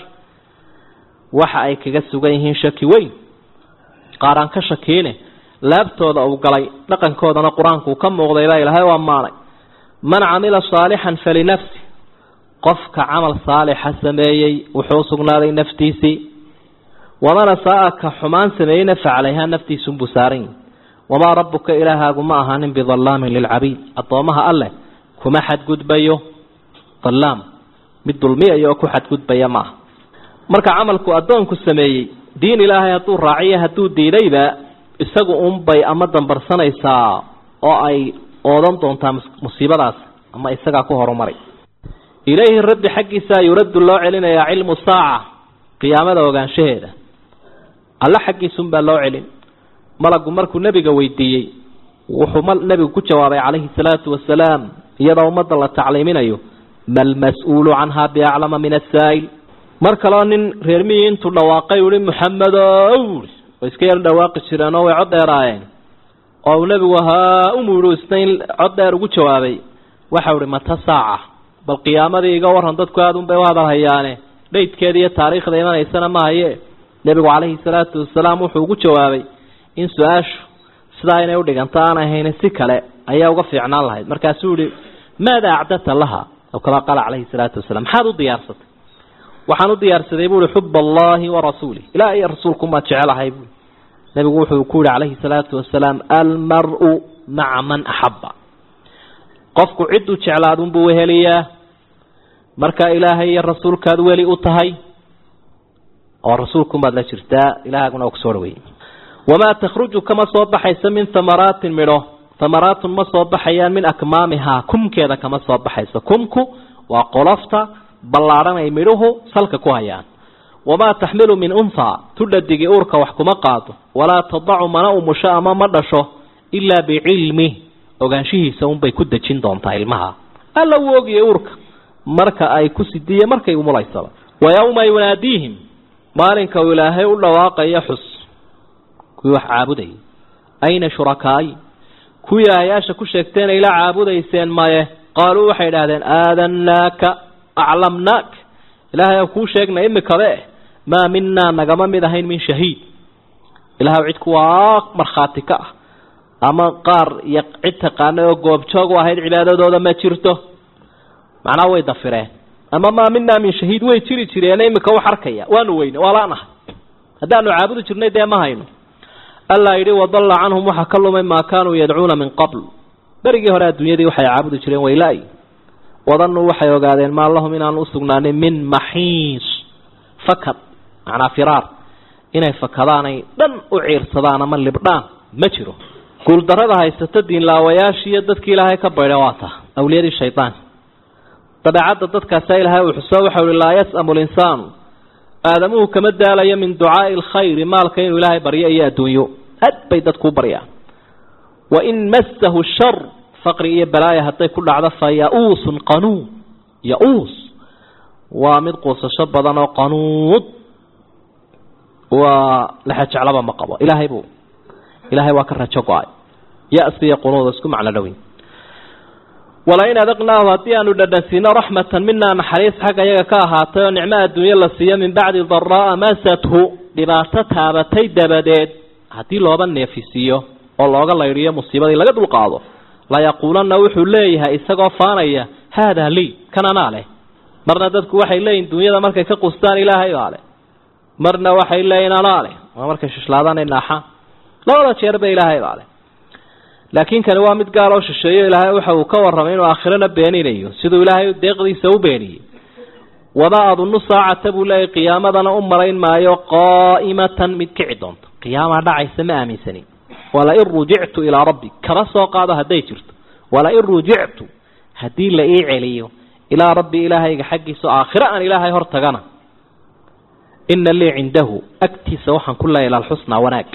waxa ay kaga sugan yihiin shaki weyn qaar aan ka shakiine laabtooda uu galay dhaqankoodana qur-aanku uu ka muuqday baa ilaahay u ammaanay man camila saalixan falinafsi qofka camal saalixa sameeyey wuxuu sugnaaday naftiisii waman asaa-a ka xumaan sameeyeyna facalayhaa naftiisunbuu saaran yihi wamaa rabbuka ilaahaagu ma ahaanin bidallaamin lilcabiid addoomaha alleh kuma xadgudbayo dallaam mid dulmiyayo oo ku xadgudbaya ma aha marka camalku addoonku sameeyey diin ilaahay hadduu raaciyo hadduu diidayba isagu unbay ama dambarsanaysaa oo ay oodan doontaa musiibadaas ama isagaa ku horumaray ilayhi rabbi xaggiisa yuraddu loo celinayaa cilmu saaca qiyaamada ogaanshaheeda alle xaggiisunbaa loo celin malagu markuu nebiga weydiiyey wuxuu nebigu ku jawaabay calayhi salaatu wasalaam iyadoo ummadda la tacliiminayo malmas-uulu canhaa biaclama min asaa'il mar kaleo nin reermihii intuu dhawaaqay uhi muxamedow way iska yar dhawaaqi jireen oo way cod dheeraayeen oo uu nebigu haa umuidhu isna in cod dheer ugu jawaabay waxau ihi mata saaca bal qiyaamadii iga waran dadku aada un bay u hadal hayaane dhaydkeeda iyo taariikhda imanaysana ma haye nebigu calayhi salaatu wasalaam wuxuu ugu jawaabay in su-aashu sidaa inay udhiganto aan ahayn si kale ayaa uga fiicnaan lahayd markaasuu yihi maada acdadta laha aw kamaa qaala calayhi salaatu wasalaam maxaad u diyaarsatay waxaan u diyaarsaday buu ihi xub allahi warasuulih ilaah iyo rasuulkumaad jecelahay bui nabigu wuxuu ku yihi calayhi salaatu wasalaam almar-u maca man axabba qofku cidduu jeclaadunbuu weheliyaa marka ilaahay iyo rasuulkaad weli u tahay oo rasuulkumaad la jirtaa ilaahaguna kusoo dhaweeyey wamaa takhruju kama soo baxayso min hamaraatin midho hamaraatun ma soo baxayaan min akmaamihaa kumkeeda kama soo baxayso kumku waa qolofta ballaadhan ay midhuhu salka ku hayaan wamaa taxmilu min unthaa tudhadigi uurka wax kuma qaado walaa tadacu mana umusho ama ma dhasho ilaa bicilmih ogaanshihiisa unbay ku dejin doontaa ilmaha alla wuu ogiyay uurka marka ay ku sidiye markay umulaysaba wa yowma yunaadiihim maalinka uu ilaahay u dhawaaqayo xus kuwii wax caabudayay ayna shurakaayi kuwii aayaasha ku sheegteen ayla caabudayseen maye qaaluu waxay idhahdeen aadannaaka aclamnaak ilaahay aan kuu sheegnay imikabe maa minaa nagama mid ahayn min shahiid ilahay cid kuwaa markhaati ka ah ama qaar iyo cid taqaana oo goobjoog u ahayd cibaadadooda ma jirto macnaha way dafireen ama maa minaa min shahiid way jiri jireen imika wax arkaya waanu weyne waa laanahay haddaanu caabudi jirnay dee ma hayno allaa yidhi wadalla canhum waxaa ka lumay maa kaanuu yadcuuna min qabl berigii hore adduunyadii waxay caabudi jireen wayla-y wadanuu waxay ogaadeen maa lahum inaan usugnaanin min maxiis fakad macnaa firaar inay fakadaanay dhan u ciirsadaan ama libdhaan ma jiro guuldarada haysata diinlaawayaashiiyo dadkii ilaahay ka baydha waa ta awliyadii shaydaan dabeecadda dadkaasa ilaahay uu xuso waxau ihi laa yas'amu linsaanu aadamuhu kama daalayo min ducaai alkhayri maalka inuu ilaahay baryo iyo adduunyo aad bay dadkuu baryaan wain massahu shar faqri iyo balaaya hadday ku dhacdo fa ya-uusun qanuud ya-uus waa mid quusasho badan oo qanuud waa lexejeclaba ma qabo ilaahay buu ilaahay waa ka rajo go-ay ya-si iyo qunuud isku macno dhoweyn walain adaqnaahu haddii aanu dhadhansiino raxmatan minaa naxariis xagga iyaga ka ahaatay oo nicmo adduunyo la siiyo min bacdi daraa'a masathu dhibaato taabatay dabadeed haddii looba neefisiiyo oo looga laydhiyo musiibadii laga dulqaado layaquulanna wuxuu leeyahay isagoo faanaya haadaa lii kan anaa leh marna dadku waxay leeyihin dunyada markay ka qustaan ilaahay baa leh marna waxay leeyihin anaa leh waa markay shishlaadaan ay naaxaan labada jeerba ilaahay baa leh laakiin kani waa mid gaal oo shisheeyo ilaahay waxa uu ka warramay inuu aakhirana beeninayo siduu ilaahay deeqdiisa u beeniyey wamaa adunnu saacata buu leeyahy qiyaamadana u malayn maayo qaa'imatan mid kici doonto qiyaamaa dhacaysa ma aaminsanin walain rujictu ilaa rabbi kaba soo qaado hadday jirto walain rujictu haddii la ii celiyo ilaa rabbi ilaahayga xaggiisa aakhiro aan ilaahay hor tagana ina lii cindahu agtiisa waxaan ku leeyahy lalxusnaa wanaag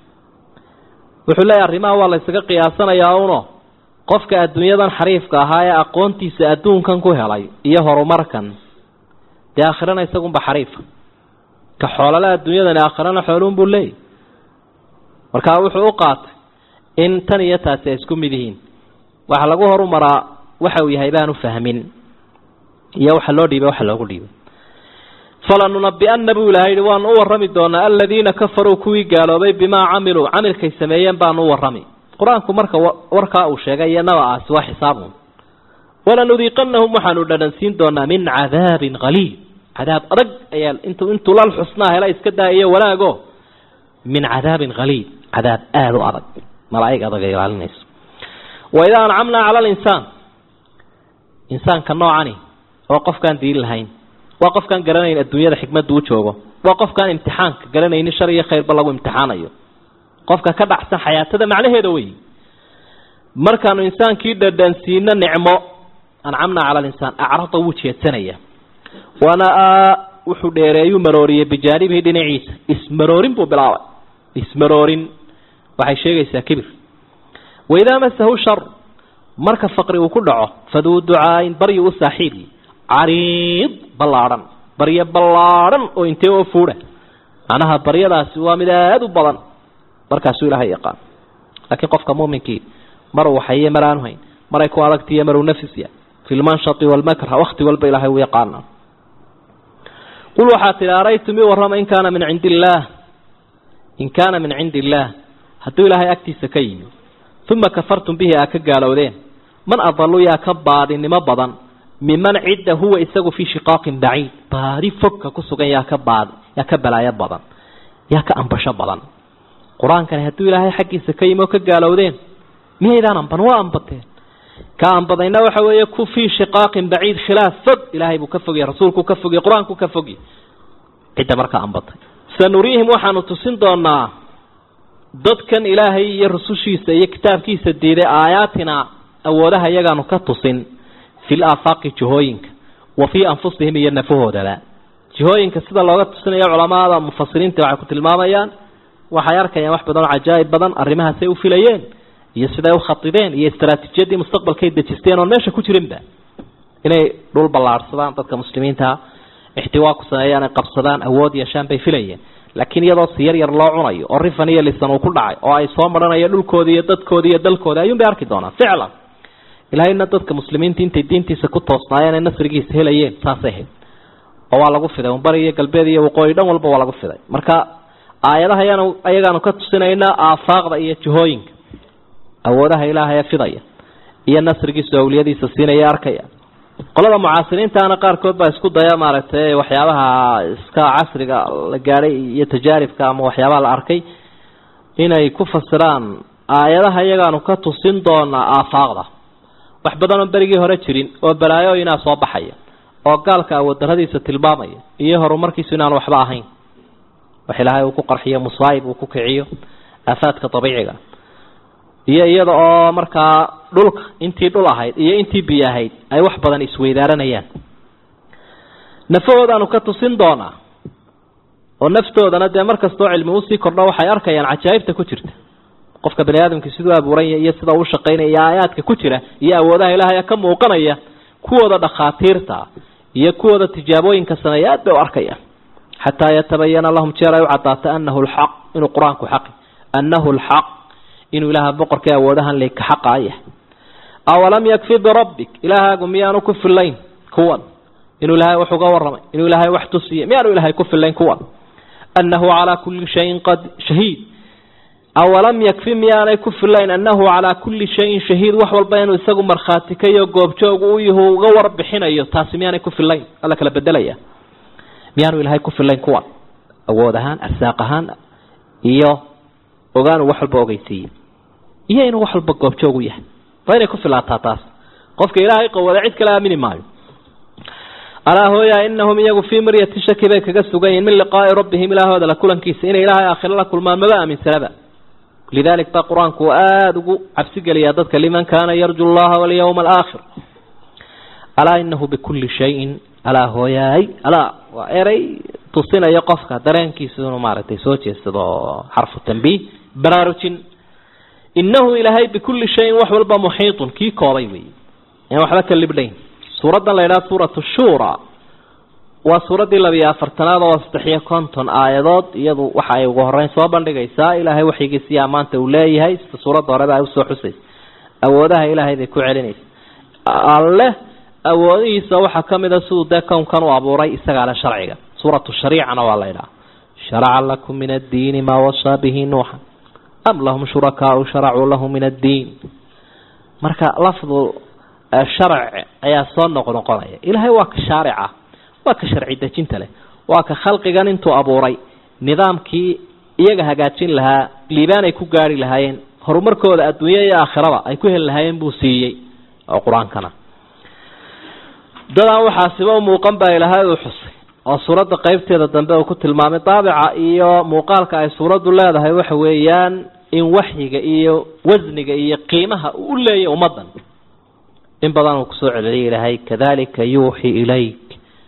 wuxuu leeyahy arrimaha waa la ysaga qiyaasanayaa uno qofka adduunyadan xariifka ahaa ee aqoontiisa adduunkan ku helay iyo horumarkan dee aakhirana isagunba xariifa ka xoolale adduunyadani aakhirana xooluunbuu leeyahy markaa wuxuu u qaatay in tan iyo taasi ay isku mid yihiin waxa lagu horumaraa waxa uu yahay baanu fahmin iyo waxa loo dhiibay waxa loogu dhiibay falanunabi'anna buu ilahay yihi waanu u warrami doonaa aladiina kafaruu kuwii gaaloobay bimaa camiluu camilkay sameeyeen baanu u warrami qur-aanku marka warkaa uu sheegay iyo naba-aasi waa xisaabun walanudiiqanahum waxaanu dhadhansiin doonaa min cadaabin qaliil cadaab adag ayaa intuu intuu lal xusnaa hela iska daa'iyo wanaago min cadaabin qaliil cadaab aada u adag malaaig adag ay ilaalinayso waidaa ancamnaa cala alinsaan insaanka noocani oo qofkaan diin lahayn waa qofkaan garanayn adduunyada xikmadda u joogo waa qofkaan imtixaanka garanaynin shar iyo khayrba lagu imtixaanayo qofka ka dhacsan xayaatada macnaheeda wey markaanu insaankii dhadhansiino nicmo ancamnaa cala alinsaan acrada wuu jeedsanaya wanaa wuxuu dheereeyuu marooriyey bijaanibihi dhinaciisa ismaroorin buu bilaabay ismaroorin waxay sheegaysaa kibir waidaa masahu shar marka faqri uu ku dhaco faduu ducaayin baryi u saaxiibi cariid ballaadhan baryo ballaadhan oo intee oo fuudha macnaha baryadaasi waa mid aada u badan markaasuu ilaahay yaqaan laakiin qofka muuminkii mar uu haye mar aanu hayn maray ku adagtiiyo maruu nafisya fi lmanshati walmakra wakti walba ilaahay uu yaqaana qul waxaa tidhi araytum i warrama in kaana min cindi illaah in kaana min cindi illaah hadduu ilaahay agtiisa ka yimi uma kafartum bihi aa ka gaalowdeen man adalu yaa ka baadinimo badan miman cidda huwa isagu fii shiqaaqin baciid baadi fogka ku sugan yaa ka baad yaa ka balaayo badan yaa ka ambasho badan qur-aankani hadduu ilaahay xaggiisa ka yimi oo ka gaalowdeen miyaydaan amban waa ambateen ka ambadayna waxa weeye ku fii shiqaaqin baciid khilaaf fog ilaahay buu ka fogya rasuulku ka fogya qur-aanku ka fogya cidda markaa ambatay sanuriihim waxaanu tusin doonaa dadkan ilaahay iyo rusushiisa iyo kitaabkiisa diiday aayaatina awoodaha iyagaanu ka tusin fil aafaaqi jihooyinka wa fii anfusihim iyo nafahoodaba jihooyinka sida looga tusinayo culamada mufasiriinta waxay ku tilmaamayaan waxay arkayaan wax badan oo cajaa'ib badan arrimahaasay u filayeen iyo siday u khatideen iyo istaraatiijiyadii mustaqbalkay dejisteen oon meesha ku jirinba inay dhul ballaadhsadaan dadka muslimiintaa ixtiwaa ku sameeyaan ay qabsadaan awood yeeshaan bay filayeen laakiin iyadoo si yar yar loo cunayo oo rifan iyo lisan uu ku dhacay oo ay soo maranayo dhulkoodii iyo dadkoodii iyo dalkoodii ayuun bay arki doonaan ficlan ilaahayna dadka muslimiinta intay diintiisa ku toosnaayeen ay nasrigiisa helayeen saasay ahayd oo waa lagu fiday bari iyo galbeed iyo waqooyi dhan walba waa lagu fiday marka aayadaha ayaan ayagaanu ka tusinaynaa aafaaqda iyo jihooyinka awoodaha ilaahay fidaya iyo nasrigiisu awliyadiisa siinaya arkaya qolada mucaasiriintaana qaarkood baa isku daya maaragtay waxyaabaha iska casriga la gaadhay iyo tajaaribka ama waxyaabaha la arkay inay ku fasiraan aayadaha iyagaanu ka tusin doonaa aafaaqda wax badan oo berigii hore jirin oo balaayooyinaa soo baxaya oo gaalka awood daradiisa tilmaamaya iyo horumarkiisu inaanu waxba ahayn wax ilaahay uu ku qarxiyo musaayib uu ku kiciyo aafaadka dabiiciga iyo iyada oo markaa dhulka intii dhul ahayd iyo intii biyo ahayd ay wax badan isweydaaranayaan nafahoodaanu ka tusin doonaa oo naftoodana dee mar kastoo cilmi usii kordho waxay arkayaan cajaa'ibta ku jirta qofka bani aadamka siduu abuuranya iyo sida uu shaqaynaya iyo aayaadka ku jira iyo awoodaha ilaahay ka muuqanaya kuwooda dhakhaatiirta iyo kuwooda tijaabooyinka sameeya aad bay u arkayaan xataa yatabayana lahum jeer ay u cadaato anahu lxaq inuu qur-aanku xaqi annahu lxaq inuu ilaaha boqorka awoodahan le ka xaqa yahay awalam yakfi birabbik ilaahaagu miyaanu ku filayn kuwan inuu ilaahay wax uga waramay inuu ilaahay wax tusiye miyaanu ilaahay ku filayn kuwan annahu calaa kulli shayin qad shahiid awalam yakfi miyaanay ku filayn annahu calaa kulli shayin shahiid wax walba inuu isagu markhaati kayo goobjoog u yahu uga warbixinayo taasi miyaanay ku filayn alla kala bedelaya miyaanu ilaahay ku filayn kuwan awood ahaan arsaaq ahaan iyo ogaanu wax walba ogeysiiye iyo inuu wax walba goobjoog u yahay waa inay ku filaataa taas qofka ilaahay qowada cid kale aamini maayo alaa hooya inahum iyagu fii miryati shaki bay kaga sugan yihin min liqaai rabbihim ilaahooda la kulankiisa inay ilaahay aakhiro la kulmaan maba aaminsanaba lidalik baa qur-aanku aada ugu cabsigeliyaa dadka liman kaana yarju llaha walyawma alaakhir alaa inahu bikulli shayin alaa hooyaay alaa waa eray tusinayo qofka dareenkiisa inuu maaragtay soo jeedsado xarfu tambiih baraarujin inahu ilaahay bikulli shayin wax walba muxiitun kii koobay wey aan waxba ka libdhayn suuraddan la yidhaha suuratu shura waa suuraddii labiyo afartanaad oo saddexiyo konton aayadood iyadu waxa ay ugu horeyn soo bandhigaysaa ilaahay waxyigiisiyo ammaanta uu leeyahay sida suuradda horeba ay usoo xusaysa awoodaha ilaahay bay ku celinaysa alle awoodihiisa waxaa ka mid a siduu dee kownkan u abuuray isagaa le sharciga suuratu shariicana waa la ydhaha sharaca lakum min addiini maa wasaa bihi nuuxa am lahum shurakaau sharacuu lahu min addiin marka lafdu sharc ayaa soo noqnoqonaya ilaahay waa ka shaarica waa ka sharci dejinta leh waa ka khalqigan intuu abuuray nidaamkii iyaga hagaajin lahaa liibaan ay ku gaari lahaayeen horumarkooda adduunya iyo aakhiraba ay ku heli lahaayeen buu siiyey oo qur-aankana dadaan waxaasiba u muuqan baa ilaahay uu xusay oo suuradda qeybteeda dambe uu ku tilmaamay daabica iyo muuqaalka ay suuraddu leedahay waxa weeyaan in waxyiga iyo wasniga iyo qiimaha uu u leeyahy ummaddan in badan uu kusoo celceliyay ilaahay kadalika yuuxi ilayk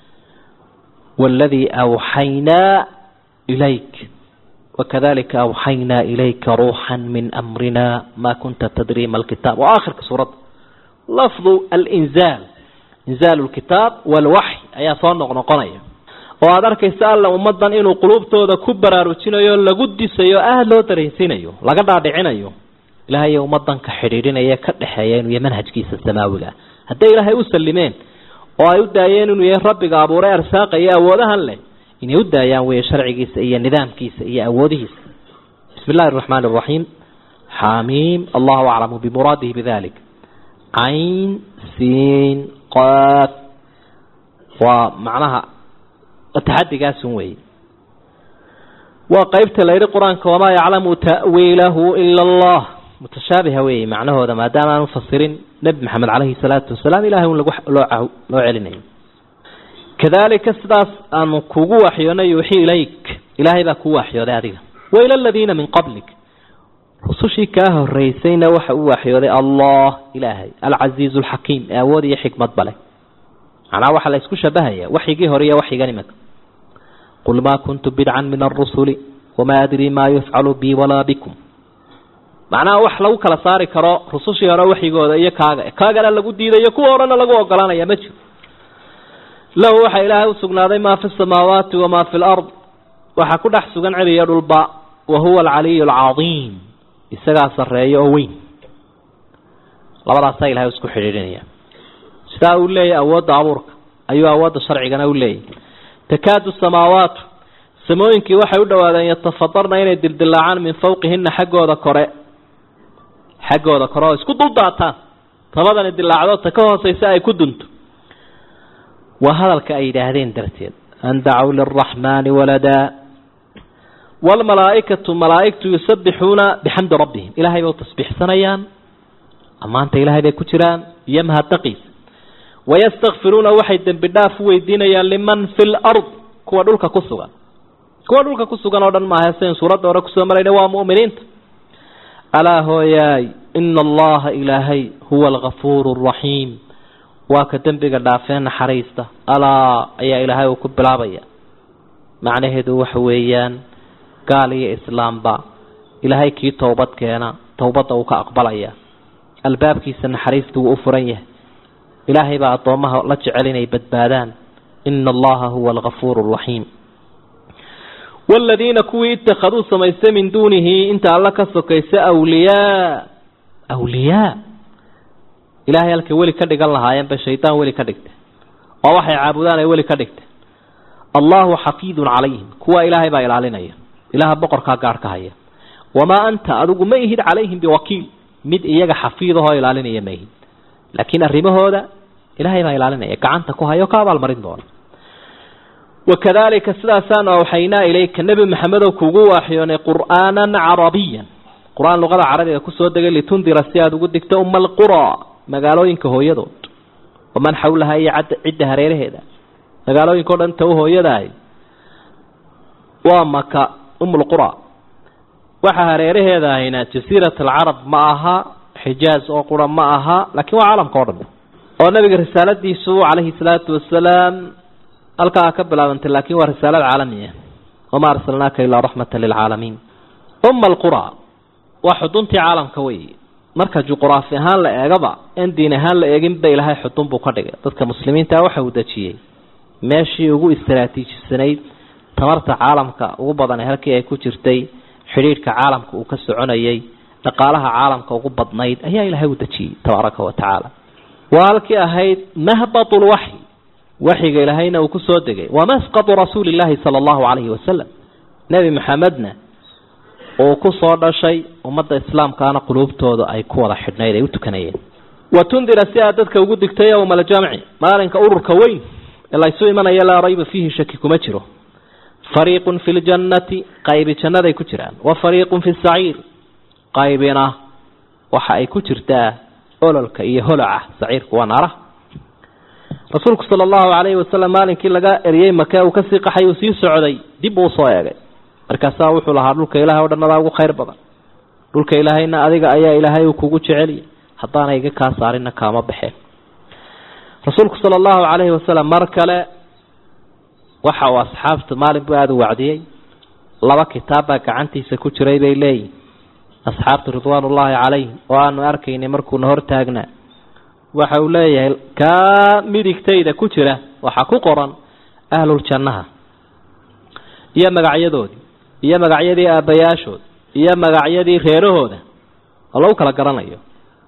waladii awxaynaa ilayk wakadalika awxaynaa ilayka ruuxan min amrina ma kunta tadri ma alkitaab waa aakhirka suuradda lafdu alinzaal inzaal lkitaab walwaxy ayaa soo noqnoqonaya oo aada arkaysa alla ummadan inuu quluubtooda ku baraarujinayo lagu disayo aada loo dareensiinayo laga dhaadhicinayo ilaahay ummadanka xidhiidhinaya ka dhexeeya inuu yahay manhajkiisa samaawiga hadday ilaahay u salimeen oo ay u daayeen inuu yahay rabbiga abuuray arsaaqa iyo awoodahan leh inay u daayaan weeye sharcigiisa iyo nidaamkiisa iyo awoodihiisa bismi illahi araxmaani araxiim xamiim allahu aclamu bimuraadihi bidalik cayn siin qaaf waa macnaha taxadigaasun weeye waa qeybta la yidhi qur-aanka wamaa yaclamu ta'wiilahu ila allah mutashaabiha weeye macnahooda maadaama aan ufasirin nebi maxamed caleyhi salaatu wasalaam ilahay un lagu loo loo celinayo kadalika sidaas aanu kugu waxyoonay yuuxii ilayk ilaahay baa kuu waxyooday adiga waila aladiina min qablik rusushii kaa horeysayna waxa uu waxyooday allah ilaahay alcasiizu alxakiim ee awood iyo xikmad bale macnaha waxaa la isku shabahaya waxyigii hore iyo waxyigan imika qul maa kuntu bidcan min arusuli wamaa adrii maa yufcalu bi walaa bikum macnaha wax lagu kala saari karo rusushii hore waxyigooda iyo kaaga kaagana lagu diidayo kuwa horena lagu ogolanaya ma jiro lahu waxaa ilaahay usugnaaday maa fi samaawaati wamaa fi lard waxaa ku dhex sugan celiya dhulba wa huwa alcaliyu alcadiim isagaa sarreeya oo weyn labadaasaa ilahay isku xidhiidhinaya sidaa uu leeyahy awoodda abuurka ayuu awoodda sharcigana u leeyahy takaadu samaawaatu samooyinkii waxay u dhowaadeen yatafadarna inay dildilaacaan min fawqihina xaggooda kore xaggooda kore oo isku duldaataan tabadani dilaacdo ta ka hooseysa ay ku dunto waa hadalka ay yidhaahdeen darteed an dacow liraxmaani waladaa waalmalaaikatu malaaigtu yusabbixuuna bixamdi rabbihim ilahay bay u tasbiixsanayaan ammaanta ilahay bay ku jiraan iyo mahaddaqiisa wayastakfiruuna waxay dembi dhaaf u weydiinayaan liman fi lard kuwa dhulka ku sugan kuwa dhulka ku sugan oo dhan maaha sidayn suuradda hore kusoo marayna waa mu'miniinta alaa hooyaay ina allaha ilaahay huwa algafuuru araxiim waa ka dembiga dhaafee naxariista alaa ayaa ilaahay uu ku bilaabaya macnaheedu waxa weeyaan gaal iyo islaamba ilaahay kii towbad keena towbadda uu ka aqbalaya albaabkiisa naxariista wuu u furan yahay ilaahay baa addoommaha la jecel inay badbaadaan ina allaha huwa algafuuru araxiim waaladiina kuwii ittakhaduu samaystay min duunihi inta alla ka sokaysa awliyaa awliyaa ilahay halkay weli ka dhigan lahaayeen bay shaydaan weli ka dhigtay oo waxay caabudaan ay weli ka dhigteen allahu xafiidun calayhim kuwa ilaahay baa ilaalinaya ilaha boqorkaa gaarh ka haya wamaa anta adigu ma ihid calayhim biwakiil mid iyaga xafiidahoo ilaalinaya ma ihid laakiin arrimahooda ilaahay baa ilaalinaya gacanta ku hayo ka abaalmarin doona wakadalika sidaasaanu awxaynaa ilayka nebi maxamedow kugu waaxyoonay qur'aanan carabiyan qur-aan luqada carabiga kusoo degay litundira si aada ugu digto uma alqura magaalooyinka hooyadood waman xawlaha iyo cidda hareeraheeda magaalooyinka o dhan ta u hooyadahay waa maka umulqura waxa hareeraheeda ahayna jasiirat alcarab ma aha xijaaz oo qura ma aha laakiin waa caalamka o dhan oo nabiga risaaladiisu calayhi salaatu wasalaam halkaa ka bilaabantay laakin waa risaalad caalamiya wamaa arsalnaaka ilaa raxmata lilcaalamiin uma alqura waa xuduntii caalamka wey marka juquraafi ahaan la eegaba in diin ahaan la eeginba ilaahay xudun buu ka dhigay dadka muslimiinta waxa uu dejiyey meeshii ugu istaraatiijisanayd tamarta caalamka ugu badan halkii ay ku jirtay xidhiidhka caalamka uu ka soconayay dhaqaalaha caalamka ugu badnayd ayaa ilaahay u dejiyey tabaaraka wa tacaala waa halkii ahayd mahbat lwaxyi waxyiga ilaahayna uu kusoo degay wamasqatu rasuuli llaahi sala allahu calayhi wasalam nebi maxamedna uu kusoo dhashay ummadda islaamkaana quluubtooda ay ku wada xidhnayd ay u tukanayeen wa tundira si aad dadka ugu digtay yowma aljamci maalinka ururka weyn ee laysu imanaya laa rayba fiihi shaki kuma jiro fariiqun fi ljannati qaybi jannaday ku jiraan wa fariiqun fi saciir qaybina waxa ay ku jirtaa ololka iyo holaca saciirku waa naaraha rasuulku sala allahu calayhi wasalam maalinkii laga eryey make uu kasii qaxay uu sii socday dib uu usoo eegay markaasaa wuxuu lahaa dhulka ilahay o dhan adaa ugu khayr badan dhulka ilaahayna adiga ayaa ilaahay uu kugu jeceliya haddaana iga kaa saarina kaama baxeen rasuulku sala allahu calayhi wasalam mar kale waxa uu asxaabta maalin buu aada u wacdiyey laba kitaab baa gacantiisa ku jiray bay leeyihin asxaabtu ridwaan ullaahi calayhim oo aanu arkaynay markuuna hortaagnaa waxa uu leeyahay kaa midigtayda ku jira waxaa ku qoran ahluljannaha iyo magacyadoodii iyo magacyadii aabbayaashood iyo magacyadii reerahooda oo lagu kala garanayo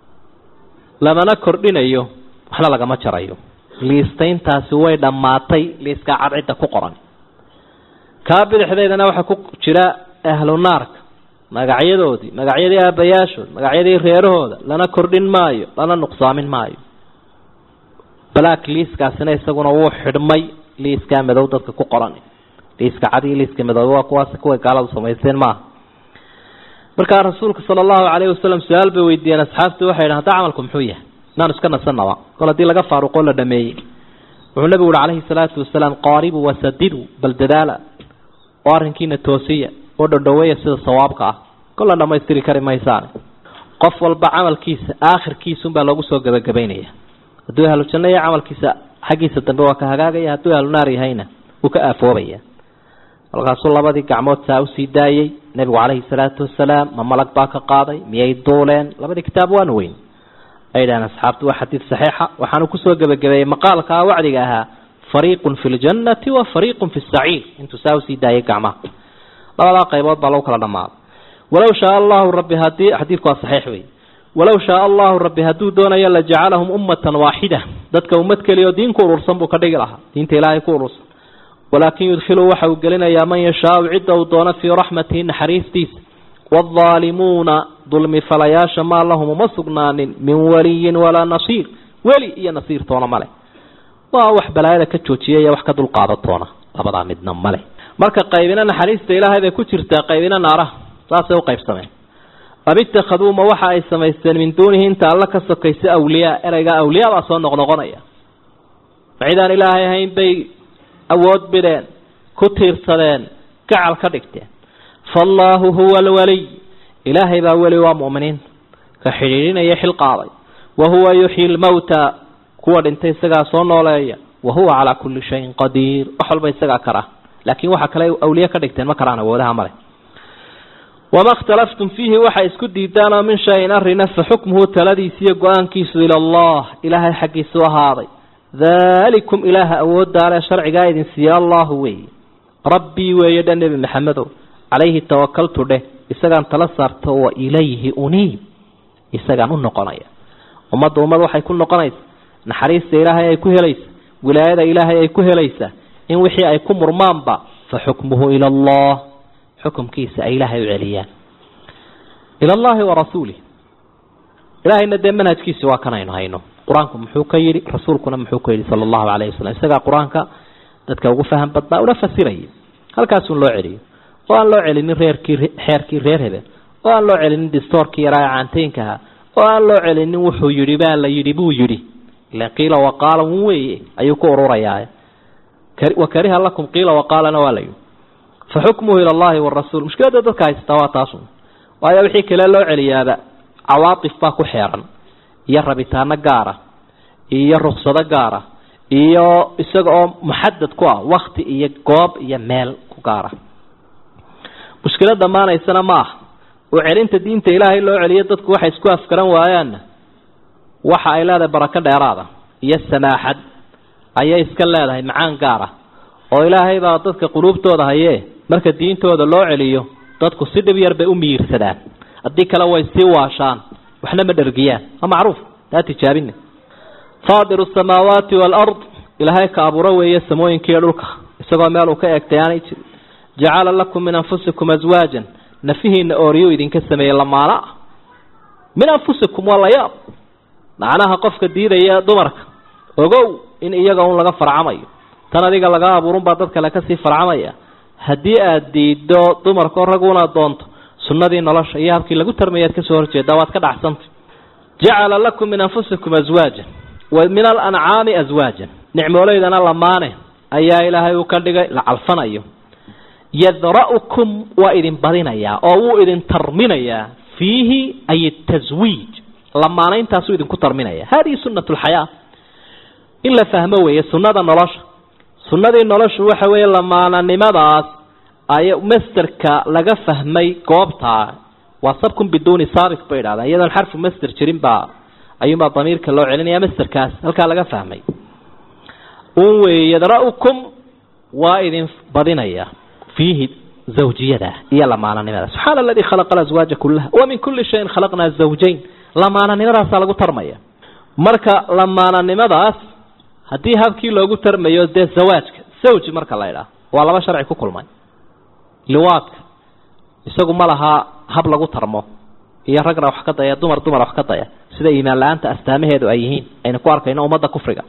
lamana kordhinayo waxna lagama jarayo liistayntaasi way dhammaatay liiskaa cadcidda ku qoran kaa bidixdeedana waxaa ku jira ahlu naarka magacyadoodii magacyadii aabayaashood magacyadii reerahooda lana kordhin maayo lana nuqsaamin maayo black liiskaasina isaguna wuu xidhmay liiskaa madow dadka ku qoran liiska cad iyo liiska madow waa kuwaas kuway gaaladu samaysteen maaha markaa rasuulka sala allahu calayhi wasalam su-aal bay weydiiyeen asxaabtii waxay yidhahan hadda camalku muxuu yahay inaanu iska nasanaba kol haddii laga faaruqoo la dhameeyey wuxuu nabigu uhi calayhi salaatu wasalaam qaaribu wasadidu bal dadaala oo arrinkiina toosiya oo dhodhoweeya sida sawaabka ah kol la dhamaystiri kari maysaane qof walba camalkiisa aakhirkiisunbaa loogu soo gebagabaynaya hadduu ahlu janno iyo camalkiisa xaggiisa dambe waa ka hagaagaya hadduu ahlu naar yahayna wuu ka aafoobaya markaasuu labadii gacmood saa usii daayey nebigu calayhi salaatu wasalaam ma malag baa ka qaaday miyay duuleen labadii kitaab waanu weyn ay dhahaan asxaabtu waa xadiid saxiixa waxaanu kusoo gebagabeeyey maqaalkaa wacdiga ahaa fariiqun fi ljannati wa fariiqun fi saciir intuu saa usii daayay gacmaha labadaa qaybood baa lagu kala dhammaaday walow shaaa allahu rabbi hadii xadiidku waa saxiix wey walow shaaa allahu rabbi hadduu doonayo la jacalahum ummatan waaxida dadka ummad keliya oo diin ku urursan buu ka dhigi lahaa diinta ilaahay ku urursan walaakin yudkhilu waxa uu gelinayaa man yashaau cidda uu doono fii raxmatihi naxariistiisa waadaalimuuna dulmi falayaasha maa lahum uma sugnaanin min waliyin walaa nasiir weli iyo nasiir toona male waa wax balaayada ka joojiyay wax ka dulqaada toona labadaa midna male marka qaybina naxariista ilaahay bay ku jirtaa qaybina naaraha saasay u qaybsameen am ittakhaduu waxa ay samaysteen min duunihi inta alla ka sokaysa awliyaa ereyga awliyaa baa soo noqnoqonaya ma cidaan ilaahay ahayn bay awood bidheen ku tiirsadeen gacal ka dhigteen faallaahu huwa alwaliy ilaahay baa weli waa mu'miniinta ka xidhiidhinaya xil qaaday wa huwa yuxyi lmawta kuwa dhintay isagaa soo nooleeya wa huwa calaa kulli shayin qadiir wax walba isagaa kara laakiin waxa kale awliye ka dhigteen ma karaan awoodaha male wama اkhtalaftum fiihi waxay isku diidaanoo min shayin arina fa xukmuhu taladiisa iyo go-aankiisu ila allah ilaahay xaggiisu ahaaday dalikum ilaaha awooddaale sharcigaa idin siiye allahu weeye rabbii weeye dha nebi maxamedow calayhi tawakaltu dheh isagaan tala saarto wa ilayhi uniib isagaan u noqonaya ummadda ummad waxay ku noqonaysa naxariista ilaahay ay ku helaysa wilaayada ilaahay ay ku helaysaa in wixii ay ku murmaanba fa xukmuhu ila allah xukumkiisa ay ilaahay u celiyaan ila allahi wa rasuulih ilaahayna dee manhajkiisi waa kan aynu hayno qur-aanku muxuu ka yidhi rasuulkuna muxuu ka yidhi sala allahu calayhi wasalam isagaa qur-aanka dadka ugu faham badnaa una fasirayay halkaasun loo celiyo oo aan loo celinin reerkii xeerkii reer hebel oo aan loo celinin distoorkii yaraa ee caanteynkaha oo aan loo celinin wuxuu yidhi baa la yidhi buu yidhi ila qiila waqaala un weeye ayuu ku ururayaa wa kariha lakum qiila waqaalana waa la yidhi fa xukmuhu ila allahi warasuul mushkiladda dadka haystaa waa taasun waayo wixii kale loo celiyaaba cawaatif baa ku xeeran iyo rabitaano gaara iyo ruksado gaara iyo isaga oo muxadad ku ah wakti iyo goob iyo meel ku gaara mushkilad dhammaanaysana ma aha oo celinta diinta ilaahay loo celiyo dadku waxay isku afgaran waayaanna waxa ay leedahay barako dheeraada iyo samaaxad ayay iska leedahay macaan gaara oo ilaahay baa dadka quluubtooda hayee marka diintooda loo celiyo dadku si dhib yar bay u miyiirsadaan haddii kale way sii waashaan waxna ma dhergiyaan waa macruuf taa tijaabine faadiru asamaawaati waalard ilaahay ka abuuro weeye samooyinkiiyo dhulka isagoo meel uu ka eegtay aanay jirin jacala lakum min anfusikum aswaajan nafihiina ooriyuu idinka sameeyey lamaana ah min anfusikum waa layaab macnaha qofka diidaya dumarka ogow in iyaga un laga farcamayo tan adiga laga abuurun baa dad kale kasii farcamaya haddii aada diido dumarkao raguna doonto sunnadii nolosha iyo habkii lagu tarmayaad kasoo horjeedaa waad ka dhacsantay jacala lakum min anfusikum aswaajan wa min alancaami aswaajan nicmoolaydana lamaane ayaa ilaahay uu ka dhigay la calfanayo yadra'ukum waa idin badinayaa oo wuu idin tarminayaa fiihi ay taswiij lamaanayntaasuu idinku tarminaya hadihi sunat lxayaa in la fahmo weeye sunnada nolosha sunnadii noloshu waxa weeye lamaananimadaas ay masterka laga fahmay goobtaa waa sabkun biduuni saabiq bay idhahdaan iyadoon xarfu master jirin baa ayuunbaa damiirka loo celinaya masterkaas halkaa laga fahmay un weeye yadra'ukum waa idin badinaya fiihi zawjiyada iyo lamaananimada subxaana aladii khalaqa alaswaaja kullaha wa min kulli shayin khalaqnaa zawjayn lamaananimadaasaa lagu tarmaya marka lamaananimadaas haddii habkii loogu tarmayo dee zawaajka zawji marka la idhaah waa laba sharci ku kulmay liwaadka isagu ma lahaa hab lagu tarmo iyo ragna wax ka daya dumar dumar wax ka daya sida iimaan la-aanta astaamaheedu ay yihiin aynu ku arkayno ummadda kufriga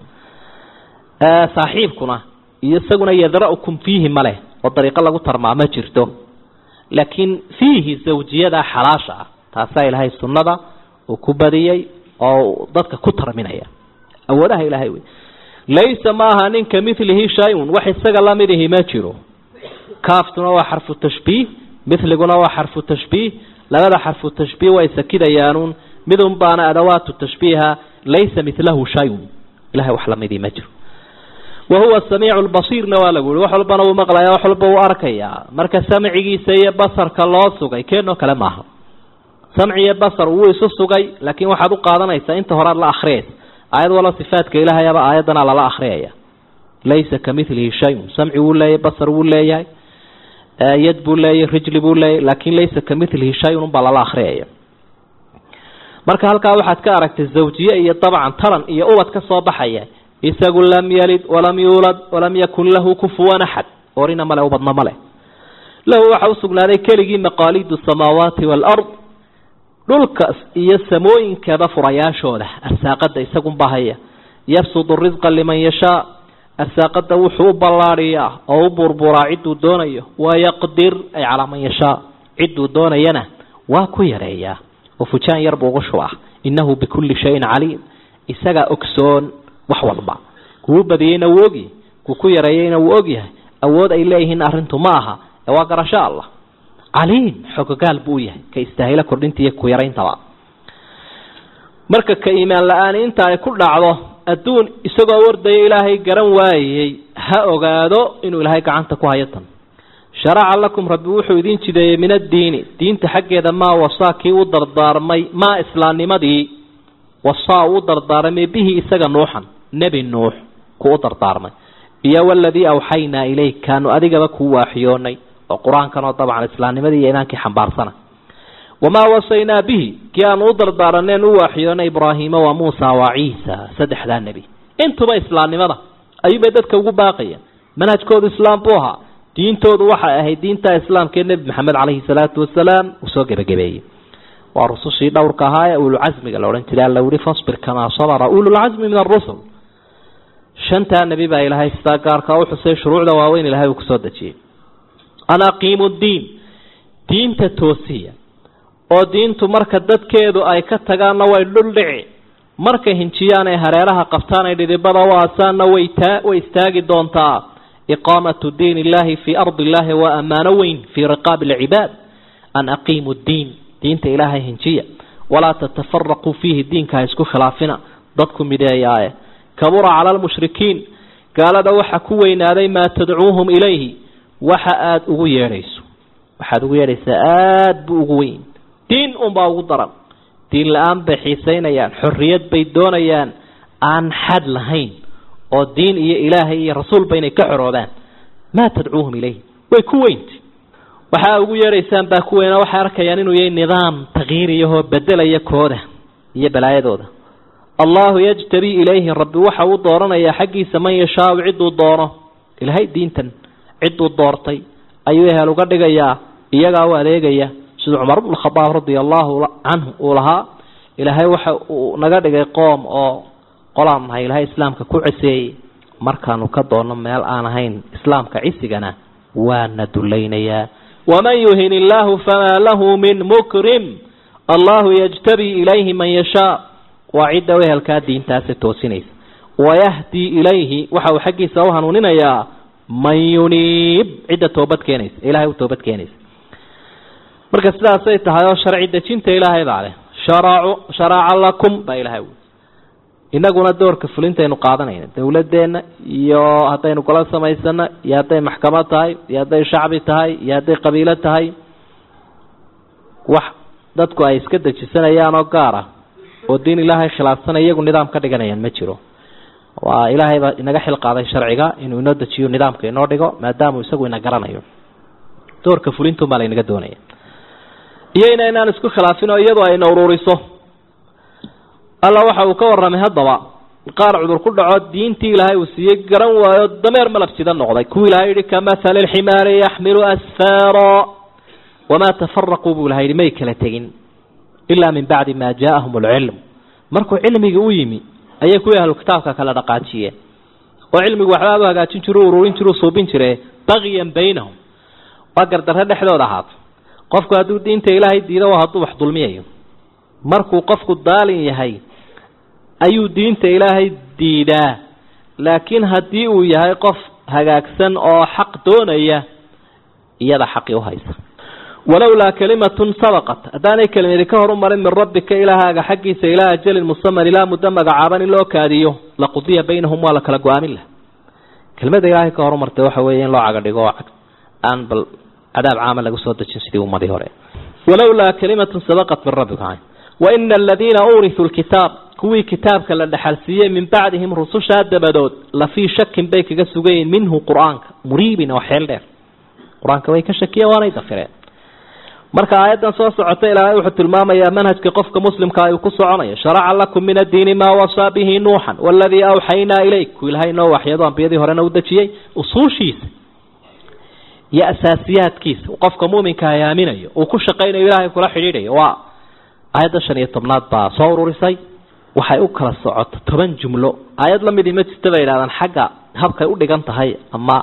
saaxiibkuna iyo isaguna yadra'ukum fiihi maleh oo dariiqo lagu tarmaa ma jirto laakiin fiihi zawjiyada xalaasha ah taasaa ilaahay sunnada uu ku badiyey oo dadka ku tarminaya awoodaha ilaahay wey laysa ma aha ninka milihi shay-un wax isaga lamidihi ma jiro kaaftuna waa xarfu tashbiih miliguna waa xarfu tashbiih labada xarfu tashbiih way sakidayaanuun midun baana adawaatu tashbiiha laysa milahu shayun ilahay wax lamidii ma jiro wahuwa samiicu lbasiirna waa lagu yihi wax walbana uu maqlaya wax walba uu arkayaa marka samcigiisa iyo basarka loo sugay keenoo kale maaha samci iyo basar wuu isu sugay laakiin waxaad u qaadanaysaa inta horead la akriyaysa aayad walo sifaadka ilaahayaba aayaddana lala akriyaya laysa kamilihi shayun samci wuu leeyahay basar wuu leeyahay yad buu leeyahay rijli buu leeyahay laakin laysa kamilihi shayun unbaa lala akriyaya marka halkaa waxaad ka aragtay zawjiye iyo dabcan taran iyo ubad ka soo baxaya isagu lam yalid walam yuulad walam yakun lahu kufuwan axad orina male ubadna male lahu waxa usugnaaday keligii maqaalidu samaawaati waalard dhulkas iyo samooyinkeeda furayaashooda arsaaqada isagunbaa haya yabsudu risqa liman yashaa arsaaqada wuxuu u ballaadhiyaa oo u burburaa cidduu doonayo wayaqdir ay calaa man yashaa cidduu doonayana waa ku yareeyaa oo fujaan yar buu ugu shubaa innahu bikulli shayin caliim isagaa ogsoon wax walba kuwu badiyeyna wuu ogyahay kuu ku yareeyeyna wuu ogyahay awood ay leeyihiin arrintu ma aha ee waa garasho allah caliim xogogaal buu yahay ka istaahilo kordhinta iyo ku yarayntaba marka ka iimaan la-aani inta ay ku dhacdo adduun isagoo wardaya ilaahay garan waayey ha ogaado inuu ilaahay gacanta ku hayo tan sharaca lakum rabbi wuxuu idin jideeyey min addiini diinta xaggeeda maa wasaa kii u dardaarmay maa islaamnimadii wasaa uu dardaarmay bihi isaga nuuxan nebi nuux kuu u dardaarmay iyo waladii awxaynaa ilayk kaanu adigaba kuu waaxiyoonay oo qur-aankan oo dabcan islaamnimadii iyo imaankii xambaarsana wamaa wasaynaa bihi kii aanu u dardaaraneen u waaxiyoonay ibraahiima waa muusa waa ciisa saddexdaa nebi intuba islaamnimada ayuubay dadka ugu baaqayeen manhajkoodu islaam buu ahaa diintoodu waxay ahayd diinta islaamkaee nebi maxamed caleyhi salaatu wasalaam uu soo gebagabeeyey waa rusushii dhowrka ahaa ee ululcasmiga la odhan jiray alla yihi fasbir kamaa sabara ululcasmi min arusul shantaa nebi baa ilaahay sidaa gaarkaa u xusay shuruucda waaweyn ilahay uu kusoo dejiyey an aqiimu ddiin diinta toosiya oo diintu marka dadkeedu ay ka tagaanna way dhuldhici markay hinjiyaan ay hareeraha qabtaan ay dhidibada u aasaanna way taa way istaagi doontaa iqaamatu diin illahi fii ardi illahi waa ammaano weyn fii riqaabi alcibaad an aqiimu ddiin diinta ilaahay hinjiya walaa tatafaraquu fiihi diinka ha isku khilaafina dadku mideeyaaye kabura cala almushrikiin gaalada waxa ku weynaaday maa tadcuuhum ilayhi waxa aada ugu yeedhayso waxaad ugu yeedhaysaa aada buu ugu weyn diin unbaa ugu daran diin la-aan bay xiisaynayaan xorriyad bay doonayaan aan xad lahayn oo diin iyo ilaahay iyo rasuulba inay ka xoroobaan maa tadcuuhum ilayhi way ku weynta waxaa ugu yeedhaysaan baa ku weyna waxay arkayaan inuu yahay nidaam takyiiriyahoo bedelaya kooda iyo balaayadooda allahu yajtabii ilayhi rabbi waxa uu dooranayaa xaggiisa man yashaau cidduu doono ilaahay diintan cidduu doortay ayuu ehel uga dhigayaa iyagaa u adeegaya siduu cumar bnu khadaab radia allahu canhu uu lahaa ilaahay waxa uu naga dhigay qoom oo qolaan nahay ilaahay islaamka ku ceseeyey markaanu ka doonno meel aan ahayn islaamka cisigana waana dulaynayaa waman yuhin illaahu famaa lahu min mukrim allahu yajtabii ilayhi man yashaa waa cidda u ehelkaa diintaasi toosinaysa wayahdii ilayhi waxa uu xaggiisa u hanuuninayaa man yuniib cidda toobad keenaysa ilahay u toobad keenaysa marka sidaasay tahay oo sharci dejinta ilaahay baa leh sharacu sharaca lakum baa ilahay ui inaguna doorka fulintaynu qaadanayna dawladeenna iyo haddaynu gola samaysano iyo hadday maxkamad tahay iyo hadday shacbi tahay iyo hadday qabiilo tahay wax dadku ay iska dejisanayaan oo gaar ah oo diin ilaahay khilaafsanay iyagu nidaam ka dhiganayaan ma jiro waa ilaahay baa inaga xil qaaday sharciga inuu inoo dejiyo nidaamka inoo dhigo maadaamuu isagu ina garanayo doorka fulintun baa laynaga doonaya iyo inaynaan isku khilaafin oo iyadu ayna ururiso alla waxa uu ka warramay haddaba qaar cudur ku dhaco diintii ilaahay uu siiyey garan waayo dameer malab sida noqday kuwii ilahay yihi kamahali lximaari yaxmilu asfaara wamaa tafaraquu buu ilaha yidhi may kala tegin ilaa min bacdi maa jaaahum alcilm markuu cilmigii u yimi ayay kuwii ahlu kitaabka kala dhaqaajiyeen oo cilmigu waxbaa u hagaajin jiru ururin jiru suubin jire bagyan baynahum waa gardarre dhexdooda ahaato qofku hadduu diinta ilaahay diido waa hadduu wax dulmiyayo markuu qofku daalin yahay ayuu diinta ilaahay diidaa laakiin haddii uu yahay qof hagaagsan oo xaq doonaya iyada xaqii uhaysa walowlaa kalimatun sabaqat haddaanay kelimadi ka horumarin min rabbika ilaahaaga xaggiisa ilaa ajalin musaman ilaa muddo magacaaban in loo kaadiyo laqudiya baynahum waa la kala go-aamin laha kelimada ilaahay ka horumartay waxa weeye in loo cagadhigo oo aan bal cadaab caama lagu soo dejin sidii ummadii hore walowlaa kalimatun sabaqat min rabbika waina aladiina uurituu lkitaab kuwii kitaabka la dhexalsiiyey min bacdihim rusushaa dabadood lafii shakin bay kaga sugayiin minhu qur-aanka muriibin oo xeel dheer qur-aanka way ka shakiyeen waanay dafireen marka aayaddan soo socota ilaahay wuxuu tilmaamayaa manhajka qofka muslimka ayuu ku soconayo sharaca lakum min addiini maa wasaa bihi nuuxan waladii awxaynaa ilayk ku ilaahay noo waxyado ambiyadii horena u dejiyey usuushiisa iyo asaasiyaadkiisa qofka muuminka ay aaminayo uu ku shaqaynayo ilaahay kula xidhiidhayo waa aayadda shan iyo tobnaad baa soo ururisay waxay u kala socoto toban jumlo aayad lamidii ma jirta bay yidhahdaan xagga habkay u dhigan tahay ama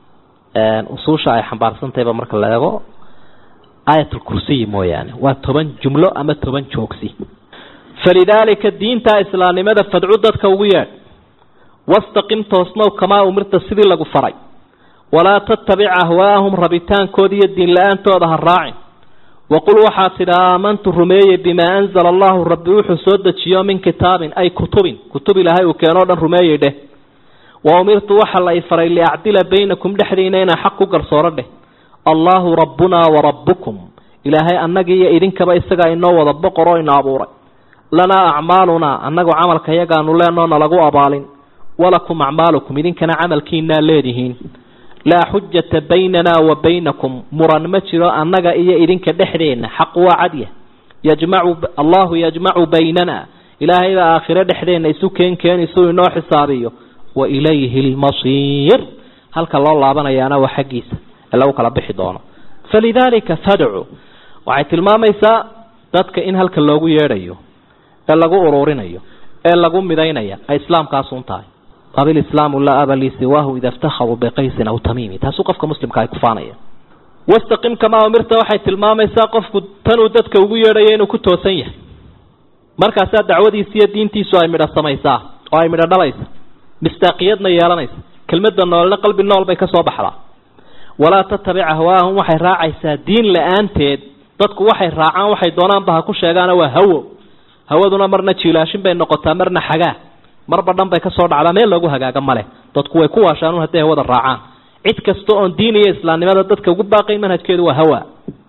usuusha ay xambaarsantahayba marka la eego aayatulkursiyi mooyaane waa toban jumlo ama toban joogsi falidaalika diinta islaamnimada fadcu dadka ugu yeedh wastaqim toosnow kamaa umirta sidii lagu faray walaa tattabic ahwaahum rabitaankood iyo diin la-aantooda ha raacin waqul waxaad tidha aamantu rumeeyey bimaa anzala allahu rabbi wuxuu soo dejiyo min kitaabin ay kutubin kutub ilaahay uu keenoo dhan rumeeyey dheh wa umirtu waxa la i faray liacdila baynakum dhexdiina inaa xaq ku garsooro dheh allaahu rabbunaa wa rabbukum ilaahay annagii iyo idinkaba isagaa inoo wada boqor oo ina abuuray lanaa acmaalunaa annagu camalka yagaanu leenoo nalagu abaalin walakum acmaalukum idinkana camalkiinaa leedihiin laa xujata baynanaa wa baynakum muran ma jiro annaga iyo idinka dhexdeenna xaq waa cadya yajmacu allahu yajmacu baynana ilaahay baa aakhiro dhexdeenna isu keenkeeni suu inoo xisaabiyo wa ilayhi lmasiir halka loo laabanayaana waa xaggiisa ee lagu kala bixi doono falidaalika fadcu waxay tilmaamaysaa dadka in halka loogu yeedhayo ee lagu ururinayo ee lagu midaynaya ay islaamkaasun tahay abilislaamu laa aba lii siwaahu ida iftakharuu biqaysin aw tamiimi taasuu qofka muslimka ay kufaanaya wastaqim kamaa umirta waxay tilmaamaysaa qofku tanuu dadka ugu yeedhayo inuu ku toosan yahay markaasaa dacwadiisa iyo diintiisu ay midho samaysaa oo ay midho dhalaysa mistaaqiyadna yeelanaysa kelmadda noolna qalbi nool bay ka soo baxdaa walaa tatabic ahwaahum waxay raacaysaa diin la-aanteed dadku waxay raacaan waxay doonaanba ha ku sheegaana waa hawo hawaduna marna jiilaashin bay noqotaa marna xagaa marba dhan bay kasoo dhacdaa meel loogu hagaaga maleh dadku way ku waashaan hadday hawada raacaan cid kasta oon diin iyo islaamnimada dadka ugu baaqayn manhajkeedu waa hawa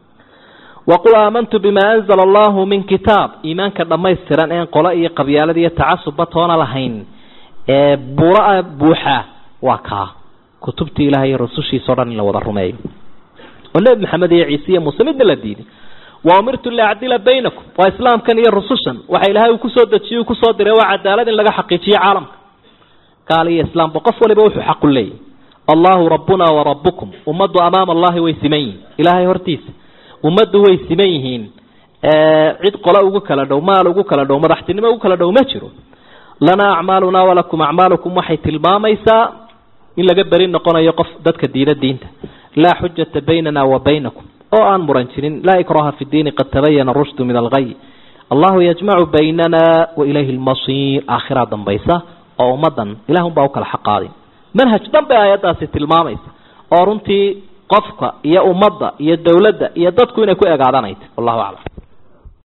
waqul aamantu bimaa anzala allahu min kitaab iimaanka dhammaystiran een qolo iyo qabyaalada iyo tacasubba toona lahayn ee buura buuxa waa kaa kutubtii ilahay iyo rasushiisa o dhan in la wada rumeeyo oo nebi maxamed iyo ciise iyo muuse midna la diiday wa umirtu liacdila baynakum waa islaamkan iyo rusushan waxa ilaahay uu kusoo dejiyey uu kusoo diray waa cadaalad in laga xaqiijiyo caalamka gaal iyo islaamba qof waliba wuxuu xaqu leeyahy allahu rabbuna wa rabbukum ummaddu amaama allahi way siman yihiin ilaahay hortiisa ummaddu way siman yihiin cid qole ugu kala dhow maal ugu kala dhow madaxtinimo ugu kala dhow ma jiro lanaa acmaalunaa walakum acmaalukum waxay tilmaamaysaa in laga beri noqonayo qof dadka diida diinta laa xujata baynana wa baynakum oo aan muran jirin laa ikraha fi diini qad tabayana rushdu min algay allahu yajmacu baynana wa ilayhi lmasiir aakhiraa dambaysa oo ummadan ilahun baa u kala xaqaaday manhaj dhan bay aayaddaasi tilmaamaysa oo runtii qofka iyo ummadda iyo dowladda iyo dadku inay ku egaadanayto wallahu aclam